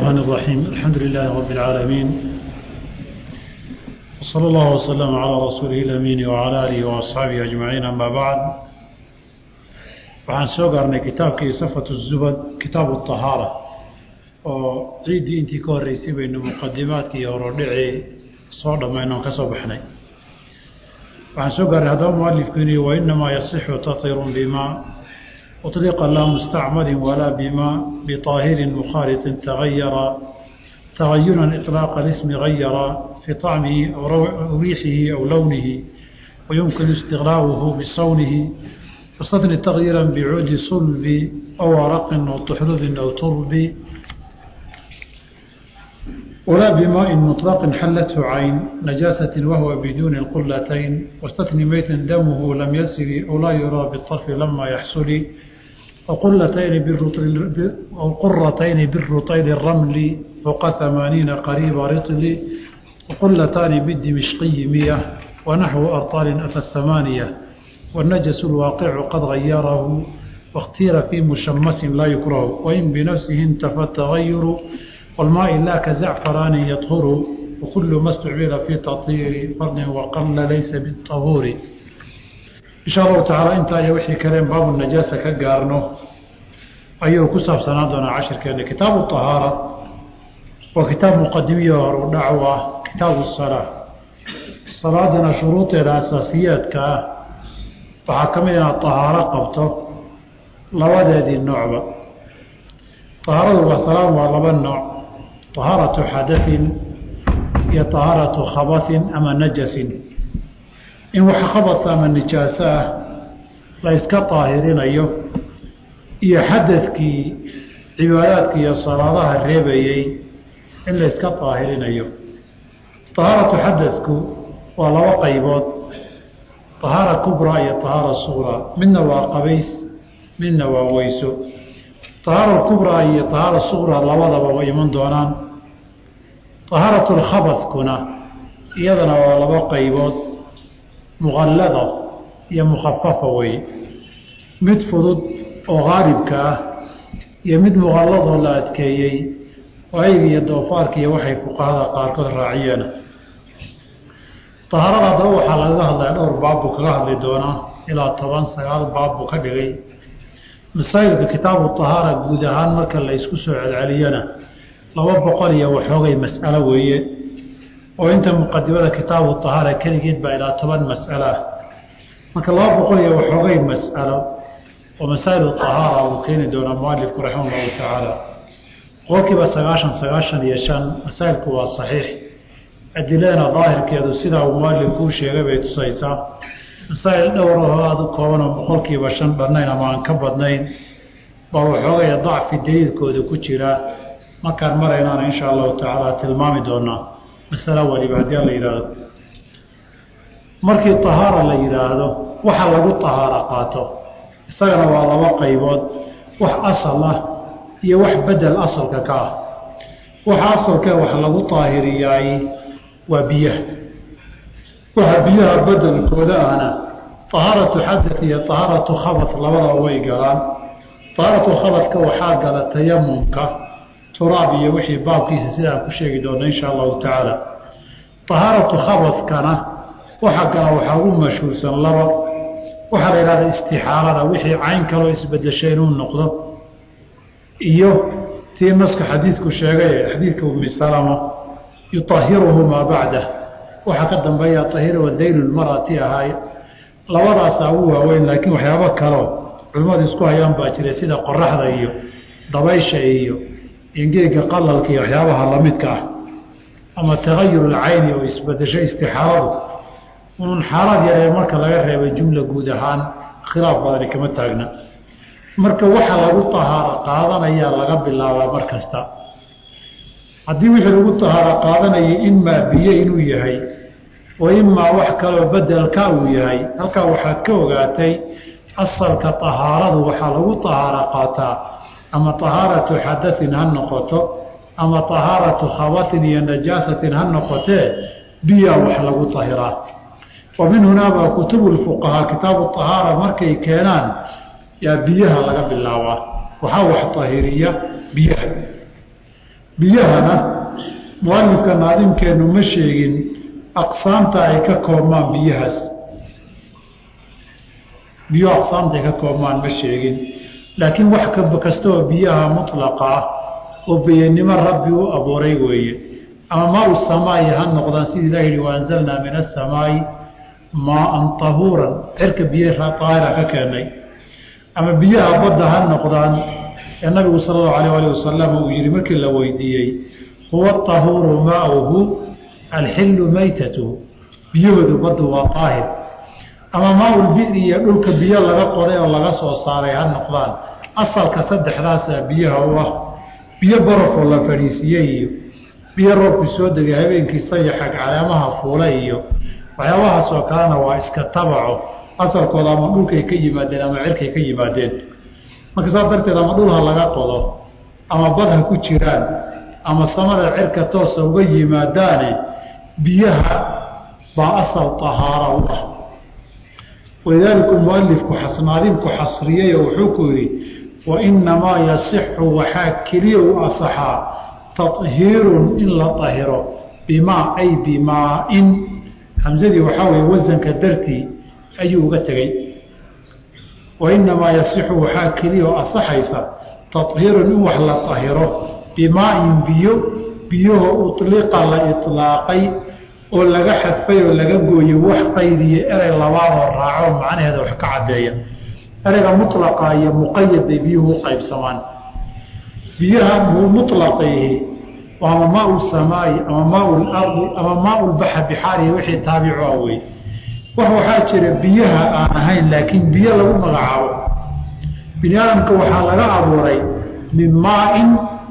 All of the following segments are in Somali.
الرحمن الرحيم الحمد لله رب العالمين وصلى الله وسلم على رسوله الأمين وعلى آله وأصحابه أجمعين أما بعد waxaan soo gaarnay kitaabkii safat الzubad kitaabu الطahaarة oo ciiddii intii ka horreysay baynu muqadimaadkii horodhicii soo dhammayno on ka soo baxnay waxaan soo gaarnay haddaba mualifku inuu wainamaa yasixu taطirun bima uطliqa laa mustacmalin walaa bima biطaahirin mukhaaliطin tagayara tagayuran iطlaaqa اlismi gayara fii طacmihi aw riixihi aw lownihi wayumkinu istiqlaa'uhu bisawnihi واstثنi تغيirا بcuudi صلب أو arq أو طxلب أو ترب ولا بmاء مطلق xلته عين نجاaسة وهو بدون القلتين واstثنi مyتا dمه لم يسر أو لا يرى بالطرف لما يحصل قرتين بالرطيل الرمل فوق ثمانين قريب رطل وقلتان بالدمشقي مية ونحو أرطال أتى الثمانية والنجس الواقع قد غيره واختير في مشمس لا يكره وإن بنفسه انتفى التغير والماء لا كزعفران يطهر وكل ما استعمل في تطهير فرد وقل ليس بالطهور إن شاء الله تعالى انت يا وحي كلام باب النجاسة كقارنه أيها كسب سنادنا عشر كان كتاب الطهارة وكتاب مقدمية ودعوة كتاب الصلاة صلاة شروط الأساسيات كأه waxaa ka mid inaad طahaaro qabto labadeedii noocba طahaaradu waa salaam waa laba nooc طahaaraةu xadaثin iyo طahaaraةu khabaثin ama najasin in wax khabas ama nijaaso ah la yska طaahirinayo iyo xadadkii cibaadaadka iyo salaadaha reebayey in la yska طaahirinayo طahaaraةu xadadku waa laba qaybood طahaara kubraa iyo طahaara suغraa midna waa qabays midna waa weyso طahaara kubraa iyo طahaara suغraa labadaba way iman doonaan طahaaraة اlkhabadkuna iyadana waa laba qaybood muqallada iyo mukhafafa wey mid fudud oo gaalibka ah iyo mid muqalladoo la adkeeyey oo ayga iyo doofaarka iyo waxay fuqahada qaarkood raaciyeen طahaarada haddaba waxaa lagaga hadlaya dhowr baab buu kaga hadli doonaa ilaa toban sagaal baab buu ka dhigay masaa'ilka kitaabu طahaara guud ahaan marka la isku soo celceliyana laba boqol iyo waxoogay mas'alo weeye oo inta muqadimada kitaabu طahaara keligeed baa ilaa toban mas'alo ah marka laba boqol iyo waxoogay mas'alo oo masaa'ilu طahaara uu keeni doonaa mualifku raximah اllahu tacaala boqolkiiba sagaashan sagaashan iyo shan masaa'ilku waa saxiix adiladana daahirkeedu sidaa uu mualif kuu sheegay bay tusaysaa masaa'il dhowrahoo aada u koobanoo boqolkiiba shan dhannayn ama aan ka badnayn baa waxoogaya dacfi daliilkooda ku jira markaan maraynaana insha allahu tacaala tilmaami doonaa masalo waliba haddii la yidhaahdo markii tahaara la yidhaahdo waxa lagu tahaara qaato isagana waa laba qaybood wax asal ah iyo wax bedel asalka ka ah waxa asalkee wax lagu taahiriyaay waa biyaha waxa biyaha bedelkooda ahna طahaaratu xadaث iyo طahaaratu khabad labadaba way galaan طahaaratu khabadka waxaa gala tayamumka turaab iyo wixii baabkiisa sidaan ku sheegi doona insha allahu tacaala طahaaratu khabadkana waxa gala waxaa ugu mashhuursan laba waxaa la yihahda istixaalada wixii cayn kaloo isbedeshay inuu noqdo iyo tii naska xadiidku sheegay xadiidka umi salama yuطahiruhu maa bacdah waxaa ka dambeeya طahiru daylu lmarati ahaay labadaasaa ugu waaweyn laakiin waxyaabo kaleo culimmadu isku hayaan baa jira sida qoraxda iyo dabaysha iyo ingeega qalalka iyo waxyaabaha lamidka ah ama tagayur lcayni oo isbedesho istixaaladu un xaalad yaree marka laga reebay jumla guud ahaan khilaaf badani kama taagna marka waxa lagu tahaaro qaadanayaa laga bilaabaa mar kasta haddii wixii lagu tahaaro qaadanayay imaa biyo inuu yahay wa imaa wax kaloo bedelka uu yahay halkaa waxaad ka ogaatay asalka tahaaradu waxaa lagu tahaaro qaataa ama tahaaratu xadaثin ha noqoto ama tahaaratu khabatin iyo najaasatin ha noqotee biyaa wax lagu tahiraa wa min hunaabaa kutubu lfuqahaa kitaabu tahaara markay keenaan yaa biyaha laga bilaabaa waxaa wax tahiriya biyaha biyahana mualifka naadimkeennu ma sheegin aqsaamta ay ka koobmaan biyahaas biyo aqsaamta ay ka koobmaan ma sheegin laakiin wax kastaoo biyaha mutlaqa ah oo biyanimo rabbi u abuuray weeye ama maa u samaayi ha noqdaan sida ilah yihi waanzalnaa min asamaa'i maaan tahuuran cirka biyo daahira ka keenay ama biyaha badda ha noqdaan ee nabigu sala allahu alayh alih wasalam uu yihi markii la weydiiyey huwa tahuuru maauhu alxillu maytatuhu biyahoodu baddu waa daahir ama maaulbiri iyo dhulka biyo laga qoday oo laga soo saaray ha noqdaan asalka saddexdaasaa biyaha u ah biyo barafoo la fadhiisiiyey iyo biyo roobku soo degay habeenkii sayaxag caleemaha fuula iyo waxyaabahaasoo kalena waa iska tabaco asalkooda ama dhulkay ka yimaadeen ama cirkay ka yimaadeen marka saas darteed ama dhul ha laga qodo ama bad ha ku jiraan ama samada cirka toosa uga yimaadaane biyaha baa asal tahaara u ah walidaalika mualifku xasnaadinku xasriyey oo wuxuu ku yidhi wainamaa yasixu waxaa keliya u asaxaa tahiirun in la ahiro bimaa ay bimaa-in hamsadii waxaa weye wasanka dartii ayuu uga tegey wainamaa yasixu waxaa keliya oo asaxaysa tahiirun in wax la ahiro bimaa-in biyo biyaho uliqa la ilaaqay oo laga xadfay oo laga gooyey wax qaydiye erey labaadoo raaco macnaheeda wax ka caddeeya ereyga mulaqa iyo muqayad bay biyuhu u qaybsamaan biyaha mulaqayhi ama maau samaayi ama maau lardi ama maau lbaxa bixaarihi wixii taabicu ah wey wax waxaa jira biyaha aan ahayn laakiin biyo lagu magacaabo bini aadamka waxaa laga abuuray min maain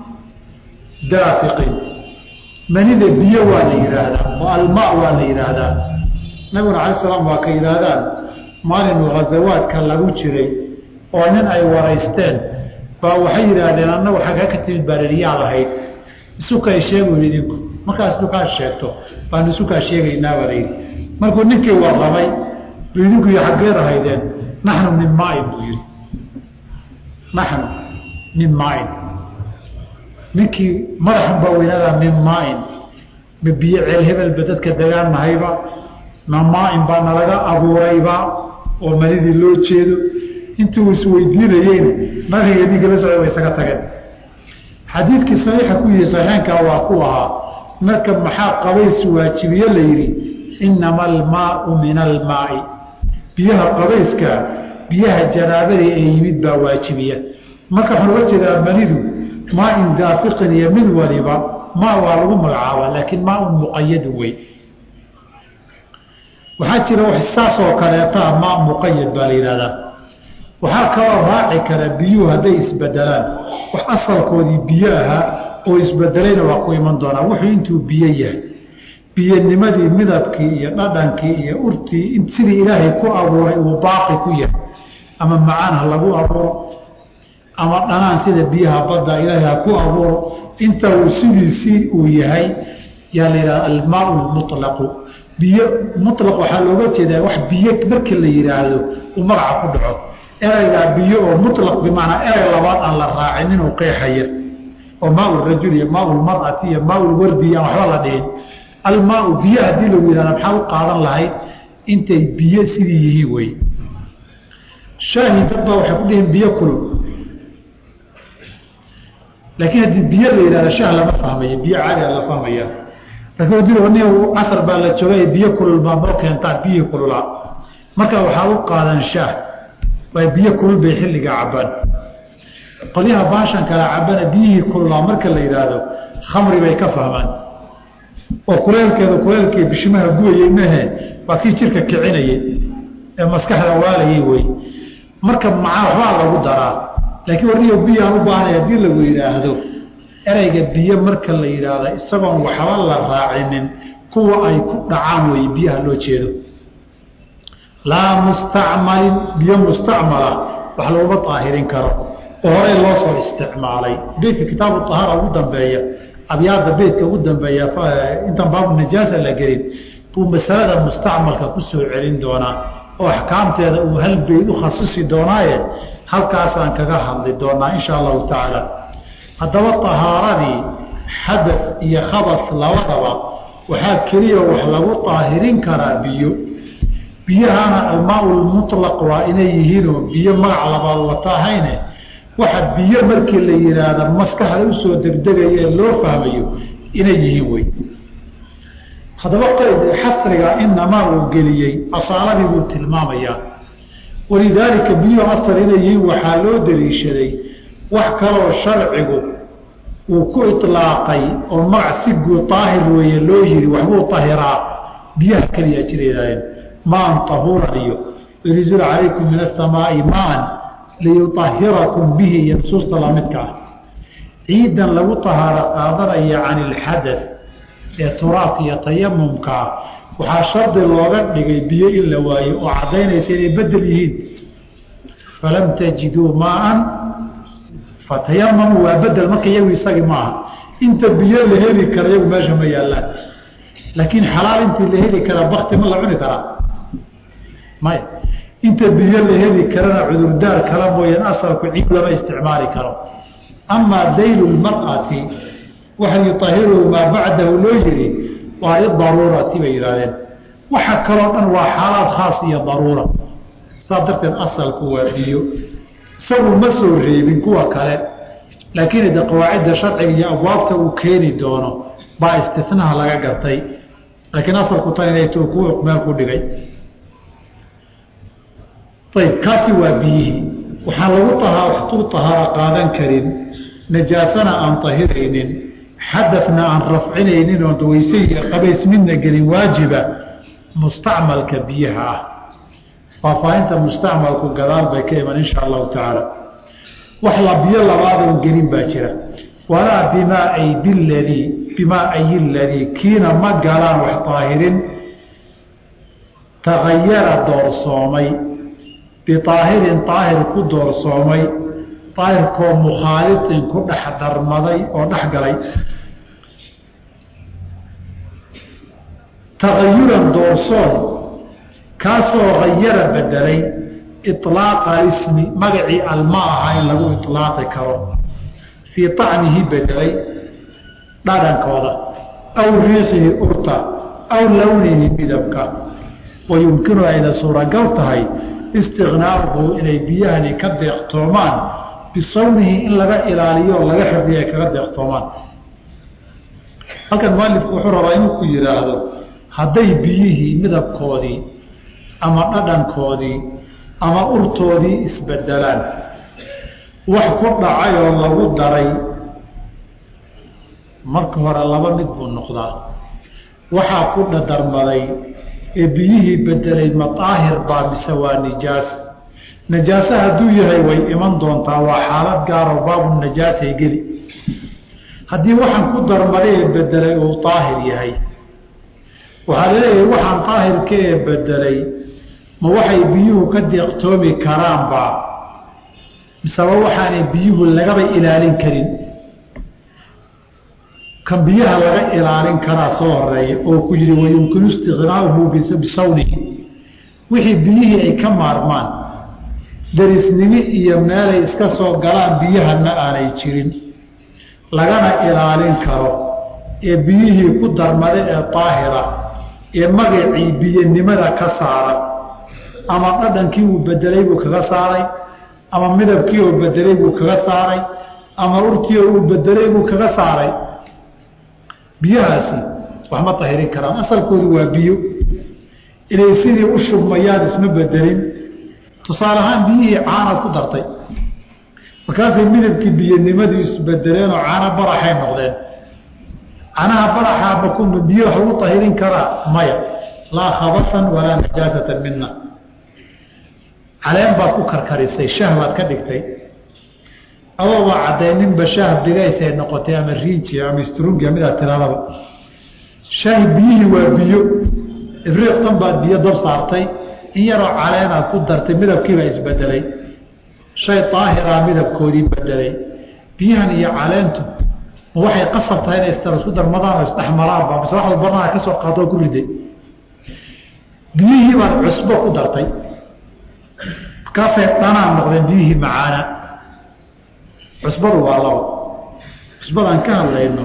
daafiqin manida biyo waa la yidhaahdaa oo almaa waa la yidhaahdaa nabiguna cala salaam waa ka yidhaahdaan maalinu ghazawaadka lagu jiray oo nin ay waraysteen baa waxay yidhaahdeen annagu xagga ka timid baareriyaa lahayd isukaa sheegu idinku markaas isukaa sheegto baanu isukaa sheegaynaa baa layidhi markuu ninkii warramay bu idinku iyo xaggeed ahaydeen naxnu min maain buu yidhi naxnu min maain ninkii madaxan baa weynadaa min maain ma biyo ceel hebelba dadka degaan nahayba ma maain baa nalaga abuurayba oo manidii loo jeedo intuu isweydiinayeyna nabiga ninka la socday way isaga tageen xadiidkii saxiixa ku yihi saxiixankaa waa ku ahaa marka maxaa qabays waajibiye la yidhi inama almaau min almaai biyaha qabayska biyaha janaabadii ee yimid baa waajibiya marka waxaan uga jeedaa manidu maain daafiqin iyo mid waliba maa waa lagu magacaabaa laakiin maaun muqayadun wey waxaa jira saasoo kaleetaa maa muqayad baa la yidhahdaa waxaa kaloo raaci kara biyuhu hadday isbedelaan wax asalkoodii biyo ahaa oo isbedelayna waa ku iman doonaa wuxuu intuu biyo yahay biyonimadii midabkii iyo dhadhankii iyo urtii sidii ilaahay ku abuuray uu baaqi ku yahay ama macaan ha lagu abuuro ama dhanaan sida biyaha badda ilaahay ha ku abuuro inta uu sidiisii uu yahay yaa la yidhahda almaau lmutlaqu biyo mutlaq waxaa looga jeedaa wax biyo markii la yidhaahdo uu magaca ku dhaco ereygaa biyo oo mutlaq bimacnaa erey labaad aan la raacin inuu qeexaya oo maau rajul iyo maau lmar'ati iyo maau lwardi aan waxba la dhihin almaau biyo haddii lagu yihahda maxaa u qaadan lahayd intay biyo sidii yihiin wey shaahi dad baa waxay ku dhihiin biyo kulul laakiin haddii biyo la yihahda shaah lama fahmaya biyo caaliga la fahmaya laakiin ni casar baa la joogay biyo kulul baa noo keentaan biyihii kululaa marka waxaa u qaadan shaah waa biyo kulul bay xilliga cabaan qolyaha baashan kala cabana biyihii kululaa marka la yidhaahdo khamri bay ka fahmaan oo kuleelkeedu kuleelkii bishimaha guyayey mehe waa kii jirka kicinayay ee maskaxda waalayay wey marka macaa waxbaa lagu daraa laakiin warniyo biyaan u baahanay haddii lagu yidhaahdo ereyga biyo marka la yidhaahda isagoon waxba la raacinin kuwa ay ku dhacaan wey biyaha loo jeedo laa mustacmalin biyo mustacmala wax laguma daahirin karo oo horey loo soo isticmaalay beydka kitaabu ahaara ugu dambeeya abyaada beydka ugu dambeeya intaan baabu najaasa la gelin buu masalada mustacmalka ku soo celin doonaa oo axkaamteeda uu hal beyd u khasisi doonaaye halkaasaan kaga hadli doonaa insha allahu tacaala haddaba tahaaradii xadas iyo khabas labadaba waxaa keliya wax lagu daahirin karaa biyo biyahana almaa lmutlaq waa inay yihiinoo biyo magac labaad watahayne waxa biyo markii la yihaahda maskaxda usoo degdegaya ee loo fahmayo inay yihiin wey haddaba qayd xasriga inamaa uu geliyey asaaladii buu tilmaamayaa walidaalika biyuhu asal inay yihiin waxaa loo daliishaday wax kaloo sharcigu uu ku ilaaqay oo magac si guud daahir weeye loo yiri waxbuu tahiraa biyaha keliya jireedaayeen maan tahuuran iyo yunzil calaykum min asamaai maan liyuahirakum bihi iyo nusuusta lamidka ah ciidan lagu tahaaro qaadanaya can ilxadath ee turaabka iyo tayamumkaa waxaa shardi looga dhigay biyo in la waayo oo caddaynaysa inay bedel yihiin falam tajiduu maaan fatayamamu waa bedel marka iyagu isagii maaha inta biyo la heli kara iyagu meesha ma yaallaan laakiin xalaal intii la heli karaa bakti ma la cuni karaa maya inta biyo la heli karana cudurdaar kala mooyaan asalku ciid lama isticmaali karo amaa daylu lmar'ati waxa yuahiruhu maa bacdahu loo yiri waa lidaruurati bay yidhahdeen waxa kaloo dhan waa xaalaad khaas iyo daruura saas darteed asalku waa biyo isagu ma soo reebin kuwa kale laakiin de qawaacidda sharciga iyo abwaabta uu keeni doono baa istinaha laga gartay laakiin asalku tan inay t ku meel ku dhigay ayb kaasi waa biyihii waxaan lagu tu tahaaro qaadan karin najaasana aan tahiraynin xadafna aan rafcinaynin oon weyse iyo qabays midna gelin waajiba mustacmalka biyaha ah faahfaahinta mustacmalku gadaal bay ka iman insha allahu tacaala wax la biyo labaadoon gelin baa jira walaa bimaa aydi ladii bimaa ayi ladii kiina ma galaan wax daahirin tagayara doorsoomay biaahirin daahir ku doorsoomay daahirkoo mukhaalifin ku dhex darmaday oo dhex galay tagayuran doorsoon kaasoo hayara bedelay iطlaaqa ismi magacii alma ahaa in lagu iطlaaqi karo fii طacmihi bedelay dhadhankooda aw riixihi urta aw lownihi midabka wa yumkinu ayna suuragal tahay istiqnaaruhu inay biyahani ka deeqtoomaan bisawnihi in laga ilaaliyo o laga xifdiyo ay kaga deeqtoomaan halkan mualifku wuxuu rabaa inuu ku yidhaahdo hadday biyihii midabkoodii ama dhadhankoodii ama urtoodii isbedelaan wax ku dhacay oo lagu daray marka hore laba mid buu noqdaa waxaa ku dhadarmaday ee biyihii bedelay madaahir baa mise waa nijaas najaase hadduu yahay way iman doontaa waa xaalad gaaroo baabu najaasay geli haddii waxaan ku darmaday ee bedelay uu daahir yahay waxaa laleeyahay waxaan daahirka ee bedelay ma waxay biyuhu ka deeqtoomi karaanba miseba waxaanay biyuhu lagaba ilaalin karin kan biyaha laga ilaalin karaa soo horeeya oo ku yidhi wayumkinu istiqnaahu bisawnihi wixii biyihii ay ka maarmaan darisnimi iyo meelay iska soo galaan biyahana aanay jirin lagana ilaalin karo ee biyihii ku darmada ee daahira ee magacii biyanimada ka saara ama dhadhankii uu bedelay buu kaga saaray ama midabkii uu bedelay buu kaga saaray ama urtii uu bedelay buu kaga saaray biyahaasi wax ma tahirin karaan asalkoodu waa biyo inay sidii u shubmayaan isma bedelin tusaale ahaan biyihii caanaad ku dartay markaasay midabkii biyanimadii isbedeleenoo caano baraxay noqdeen canaha baraxaa makuma biyo wax lagu tahirin karaa maya laa khabasan walaa najaasatan mina caleen baad ku karkarisay shah baad ka dhigtay adoobaa caddayninba shaah bigaysay noqotay ama riinji ama strungia midaad tiradaba shaahi biyihii waa biyo ibriiq dhan baad biyo dab saartay in yaroo caleenaad ku dartay midabkiibaa isbedelay shay daahiraa midabkoodii bedelay biyahan iyo caleentu ma waxay qasab tahay inay isku darmadaan oo isdhexmaraanba mise wax walbanaa ka soo qaado oo ku riday biyihii baad cusbo ku dartay markaasay dhanaan noqdeen biyihii macaana cusbadu waa labo cusbadaan ka hadlayno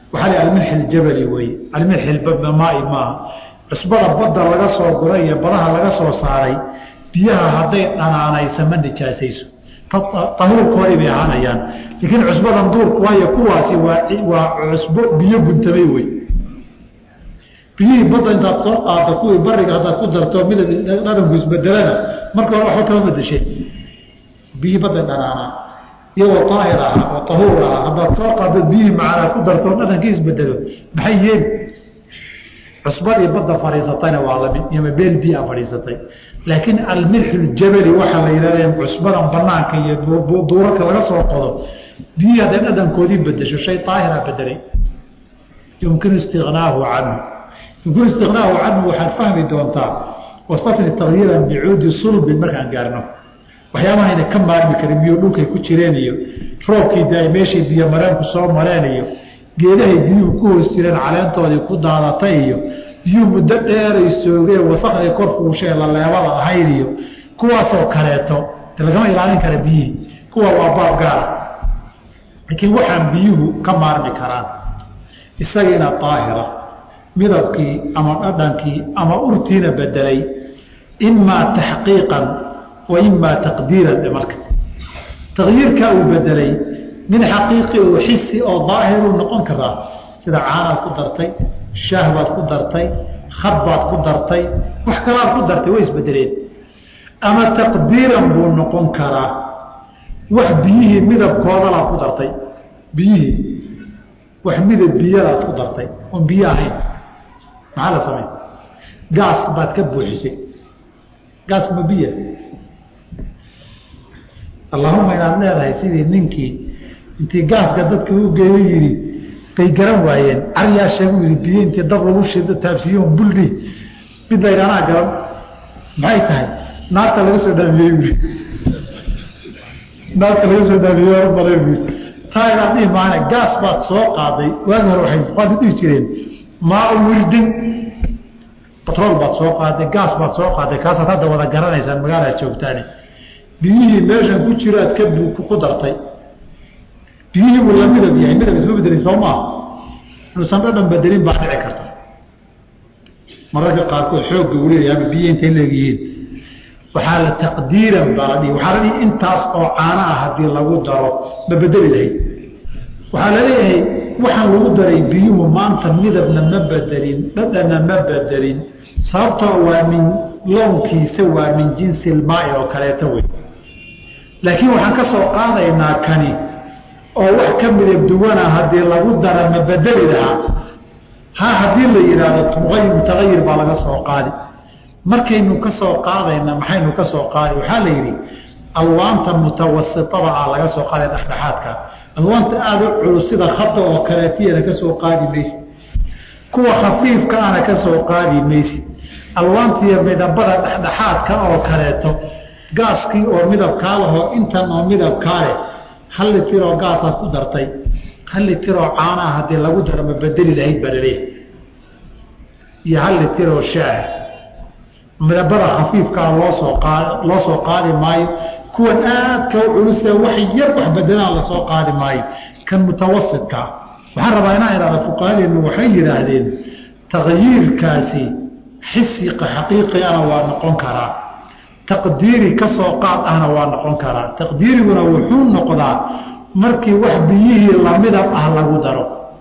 waxaa la almilxi ljabali weye almilxi maai maaha cusbada badda laga soo guray iyo badaha laga soo saaray biyaha hadday dhanaanaysa ma nijaasayso tahuurkoodii bay ahaanayaan laakiin cusbadan duurku waayo kuwaasi waa cusbo biyo guntamay wey biyihii badda intaad soo qaado kuwii bariga haddaad ku darto midab dhadhanku isbedelana marka hore waxba kama bedeshay biyihii badda dhanaanaa iyagoo daahir ahaa oo tahuur ahaa haddaad soo qaado biyihii macanaa ku darto dhadhankii isbedelo maxay yeeli cusbadii badda fadhiisatayna waa lamid iyoma beel biyaa fadhiisatay laakiin almilxu ljabali waxaa la yidhahda cusbadan banaanka iyo duurarka laga soo qodo biyihii hadday dhadhankoodii bedesho shay daahira bedelay yumkinu istinaahu canhu yumkinu istinaahu canhu waxaad fahmi doontaa wasafni takyiiran bicuudi sulbin markaan gaarno waxyaabahayna ka maarmi karin biyo dhulkay ku jireen iyo roobkii daay meeshay biyo mareenku soo mareen iyo geedahay biyuhu ku hoos jireen caleentoodii ku daadatay iyo biyuhu muddo dheeray soogeen wasakday kor fuushee laleebada ahayd iyo kuwaasoo kaleeto de lagama ilaalin kara biyihii kuwa waa baab gaara laakiin waxaan biyuhu ka maarmi karaan isagiina daahira midabkii ama dhadhankii ama urtiina bedelay imaa taxqiiqan wa imaa taqdiiran dhe marka takyiirkaa uu bedelay mid xaqiiqi oo xisi oo daahiruu noqon karaa sida caanaad ku dartay shaah baad ku dartay khad baad ku dartay wax kalaad ku dartay way isbedeleen ama taqdiiran buu noqon karaa wax biyihii midabkoodalaad ku dartay biyihii wax midab biyadaad ku dartay oon biyo ahayn maxaa la samey gaas baad ka buuxisay gaas ma biya allahuma inaad leedahay sidii ninkii intii gaaska dadka u geeyo yidhi bay garan waayeen cariyaa sheegu yidhi biyo intii dab lagu shido taabsiiyo buldhi mid la yidhaanaa garan maxay tahay naarta laga soo dhaamiyey buui naarta laga soo dhaamiyey balay buui taa inaad dhihi maana gaas baad soo qaaday waagi hore waxay fuqaadu dhihi jireen maa wirdin batrool baad soo qaaday gaas baad soo qaaday kaasaad hadda wada garanaysaan magaalaad joogtaane biyihii meeshan ku jiraad ka ku dartay biyihii buu la midab yahay midab isma bedelin soo maaha inuusan dhadhan bedelin baa dhici karta mararka qaarkood xoogga uu leeyahay ama biyihi intay leegyihiin waxaa la taqdiiran baa la dhihi waxaa la dhihi intaas oo caana ah haddii lagu daro ma bedeli lahayd waxaa la leeyahay waxaan lagu daray biyuhu maanta midabna ma bedelin dhadhanna ma bedelin sababtoo waa min lownkiisa waa min jinsi ilmaai oo kaleeto wey laakiin waxaan ka soo qaadaynaa kani oo wax ka midab duwana haddii lagu dara ma bedeli lahaa ha haddii la yidhaahdo muayir mutagayir baa laga soo qaadi markaynu ka soo qaadayna maxaynu ka soo qaadi waxaa la yidhi alwaanta mutawasitada ah laga soo qaaday dhexdhexaadka alwaanta aada u culus sida khada oo kaleetiyana ka soo qaadi maysi kuwa khafiifka ana ka soo qaadi maysi alwaantiiyo midabada dhexdhexaadka oo kaleeto gaaskii oo midabkaa lahoo intan oo midabkaa leh hal litiroo gaasaad ku dartay hal litiroo caanaha haddii lagu daro ma bedeli lahayd baa laleeyahay iyo hal litiroo shaah midabada khafiifkaa loosoo qaad loo soo qaadi maayo kuwan aadka u culusee wax yar wax bedelaan lasoo qaadi maayo kan mutawasidkaa waxaan rabaa inaan idhahda fuqahadeenu waxay yidhaahdeen takyiirkaasi xisi xaqiiqigana waa noqon karaa taqdiiri ka soo qaad ahna waa noqon karaa taqdiiriguna wuxuu noqdaa markii wax biyihii lamidab ah lagu daro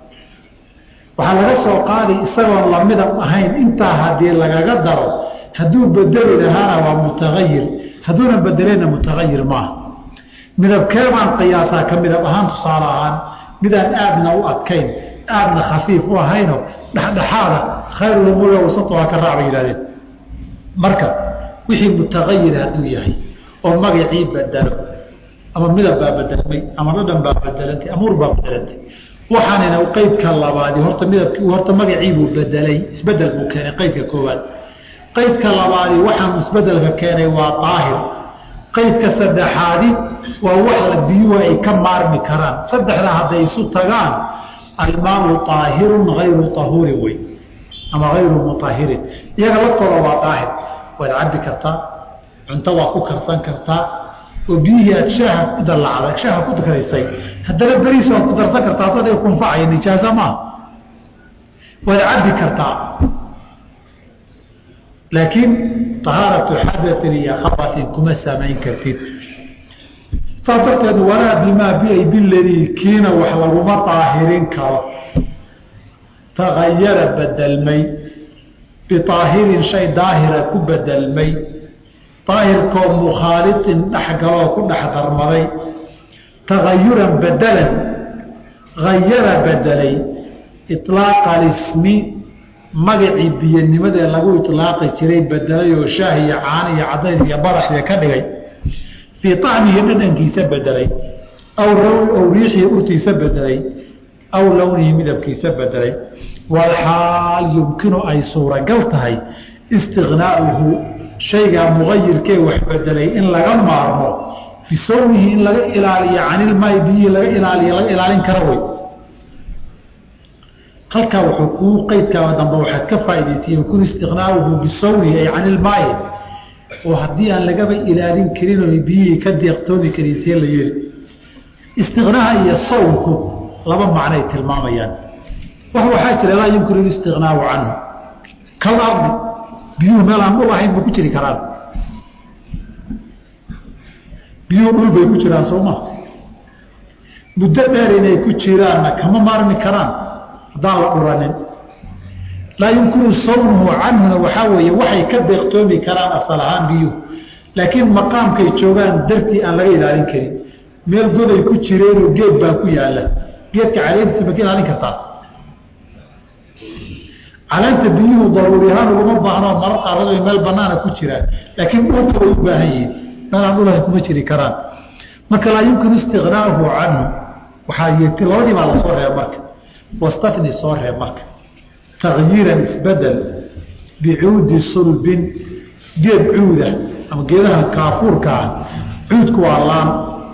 waxaa laga soo qaaday isagoon lamidab ahayn intaa haddii lagaga daro hadduu bedeli lahaana waa mutagayir hadduuna bedeleyna mutagayir maaha midabkee baan qiyaasaa ka midab ahaan tusaale ahaan midaan aadna u adkayn aadna khafiif u ahayno dhexdhexaada khayrulumuuri wasatuhaa ka raac bay yihahdeen marka wixii mutagayir hadduu yahay oo magacii bedelo ama midab baa bedelmay ama dhadhan baa bedelantay amuur baa bedelantay waxaanina qeydka labaadi horta midabki horta magaciibuu bedelay isbedel buu keenay qeydka koowaad qeydka labaadi waxaan isbedelka keenay waa daahir qeydka saddexaadi waa wax la biyuhu ay ka maarmi karaan saddexda hadday isu tagaan almaau aahirun ayru ahuurin wey ama ayru muahirin iyaga laftooda waa daahir waad cabi kartaa cunto waad ku karsan kartaa oo biyihii aad shaaha ku dalacday shaaha ku karaysay haddana beriis waad ku darsan kartaa dad kunfacaya nijaaso maaha waad cabbi kartaa laakiin tahaaratu xadatin iyo khabatin kuma samayn kartid saas darteed walaa bimaa biay biladii kiina wax laguma daahirin karo tagayara bedelmay biaahirin shay daahira ku bedelmay daahirkoo mukhaalitin dhexgaloo ku dhex darmaday tagayuran bedelan hayara bedelay iطlaaqa alismi magacii biyanimadee lagu iطlaaqi jiray bedelay oo shaah iyo caano iyo cadays iyo badaxya ka dhigay fii طacmihi dhadhankiisa bedelay aw aw riixii urtiisa bedelay aw lownihi midabkiisa bedelay walxaal yumkinu ay suuragal tahay istiqnaa'uhu shaygaa mugayirkee wax bedelay in laga maarmo bisawnihi in laga ilaaliyo canilmaai biyihii laga ilaaliyo laga ilaalin kara wey halkaa wuxuu kuu qeydkaa dambe waxaad ka faa'idaysay yumkinu istiqnaa'uhu bisawnihi ay canilmaai oo haddii aan lagaba ilaalin karin oo biyihii ka deeqtoomi karin see la yeeli istiqnaaha iyo sawnku laba macnoay tilmaamayaan wax waxaa jira laa yumkinu listiqnaau canhu kal ardi biyuhu meel aan dhul ahayn ma ku jiri karaan biyuhu dhul bay ku jiraan soo ma muddo dheer inay ku jiraanna kama maarmi karaan haddaan la dhuranin laa yumkinu sawnuhu canhuna waxaa weeye waxay ka deeqtoomi karaan asal ahaan biyuhu laakiin maqaamkay joogaan dartii aan laga ilaalin karin meel goday ku jireenoo geed baa ku yaala geedka caleentiisa ma ka ilaalin kartaa caleenta biyuhu daruuri ahaan uguma baahno mara qaarado meel banaana ku jiraan laakiin dhulka way u baahan yihiin meel aan dhulahan kuma jiri karaan marka laa yumkinu istiqnaahu canhu waxaa yeeti labadii baa lasoo reeb marka wastafni soo reeb marka takyiiran isbedel bicuudi sulbin geed cuuda ama geedaha kaafuurka ah cuudku waa laan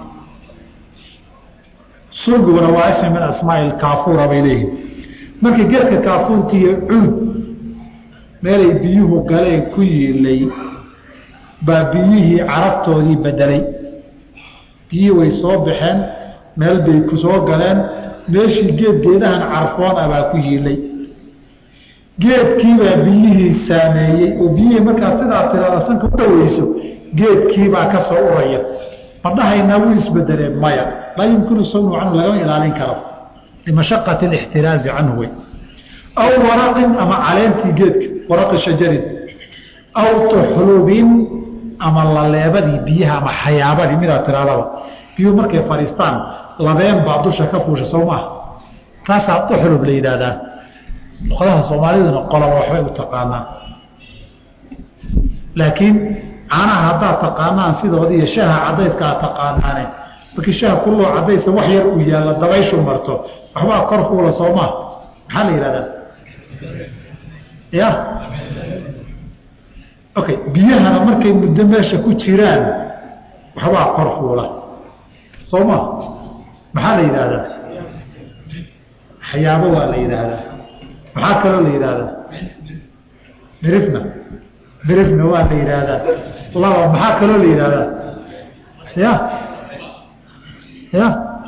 sulbiguna waa ismi min asmaai kaafuura bay leeyihin marka geedka kaafuurka iyo cuud meelay biyuhu galeen ku yiilay baa biyihii caraftoodii bedelay biyihii way soo baxeen meel bay ku soo galeen meeshii geed geedahan carfoon ah baa ku yiilay geedkiibaa biyihii saameeyey oo biyihii markaad sidaa tirada sanka u dhaweyso geedkiibaa ka soo uraya ma dhahaynaa wuu isbedelee maya laa yumkinu sawnu canhu lagama ilaalin karo limashaqati alixtiraazi canhu wey aw waraqin ama caleentii geedka waraqi shajarin aw tuxlubin ama laleebadii biyaha ama xayaabadii midaad tiraadaba biyuhu markay fadhiistaan labeen baa dusha ka fuusha soo maaha taasaa tuxlub la yidhaahdaa luqadaha soomaaliduna qoloba waxbay u taqaanaan laakiin caanaha haddaad taqaanaan sidooda iyo shaha cadayska aad taqaanaane markii shaha kulloo cadaysa wax yar uu yaalla dabayshu marto waxbaa kor fuula soo maha maxaa la yidhahdaa ya okay biyahana markay muddo meesha ku jiraan waxbaa kor fuula soo ma maxaa la yidhaahdaa xayaabo waa la yidhaahdaa maxaa kaloo la yidhaahdaa mirifna mirifna waa la yidhaahdaa laba maxaa kaloo la yidhaahdaa ya ya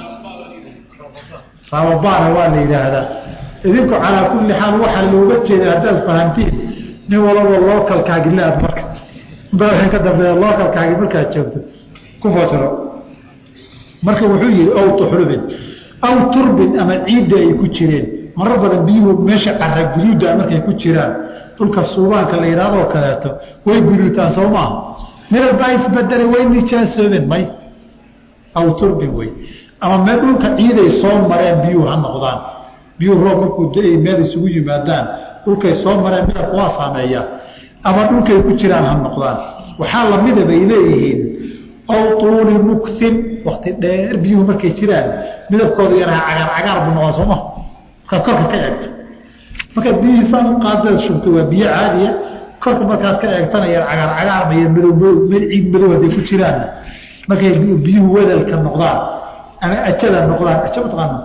sababaana waa la yidhaahdaa idinku calaa kulli xaal waxaa looga jeeda haddaad fahamtiin nin walaba lookalkaagi le-ad marka inta waxay ka dambeeya lookalkaagi markaad joogto ku fasiro marka wuxuu yihi ow tuxrubin aw turbin ama ciidda ay ku jireen marar badan biyuhu meesha cara guduuda markay ku jiraan dhulka suubaanka la yidhahdoo kaleeto way guduutaan soo maaha midab baa isbedelay way nijaasoobeen may aw turbin wey ama meel dhulka ciiday soo mareen biyuhu ha noqdaan biyuhu roob markuu da-ay meel isugu yimaadaan dhulkay soo mareen midabka waa saameeyaa ama dhulkay ku jiraan ha noqdaan waxaa lamida bay leeyihiin aw tuuli muksin wakti dheer biyuhu markay jiraan midabkooda yana cagaar cagaar buu noqon sooma markaad korka ka eegto markaad biyihiisaan qaadaad shubto waa biyo caadiya korka markaad ka eegtana yar cagaar cagaar maya madow meel ciid madow hadday ku jiraan markay biyuhu wedalka noqdaan ama ajada noqdaan aja mataqaana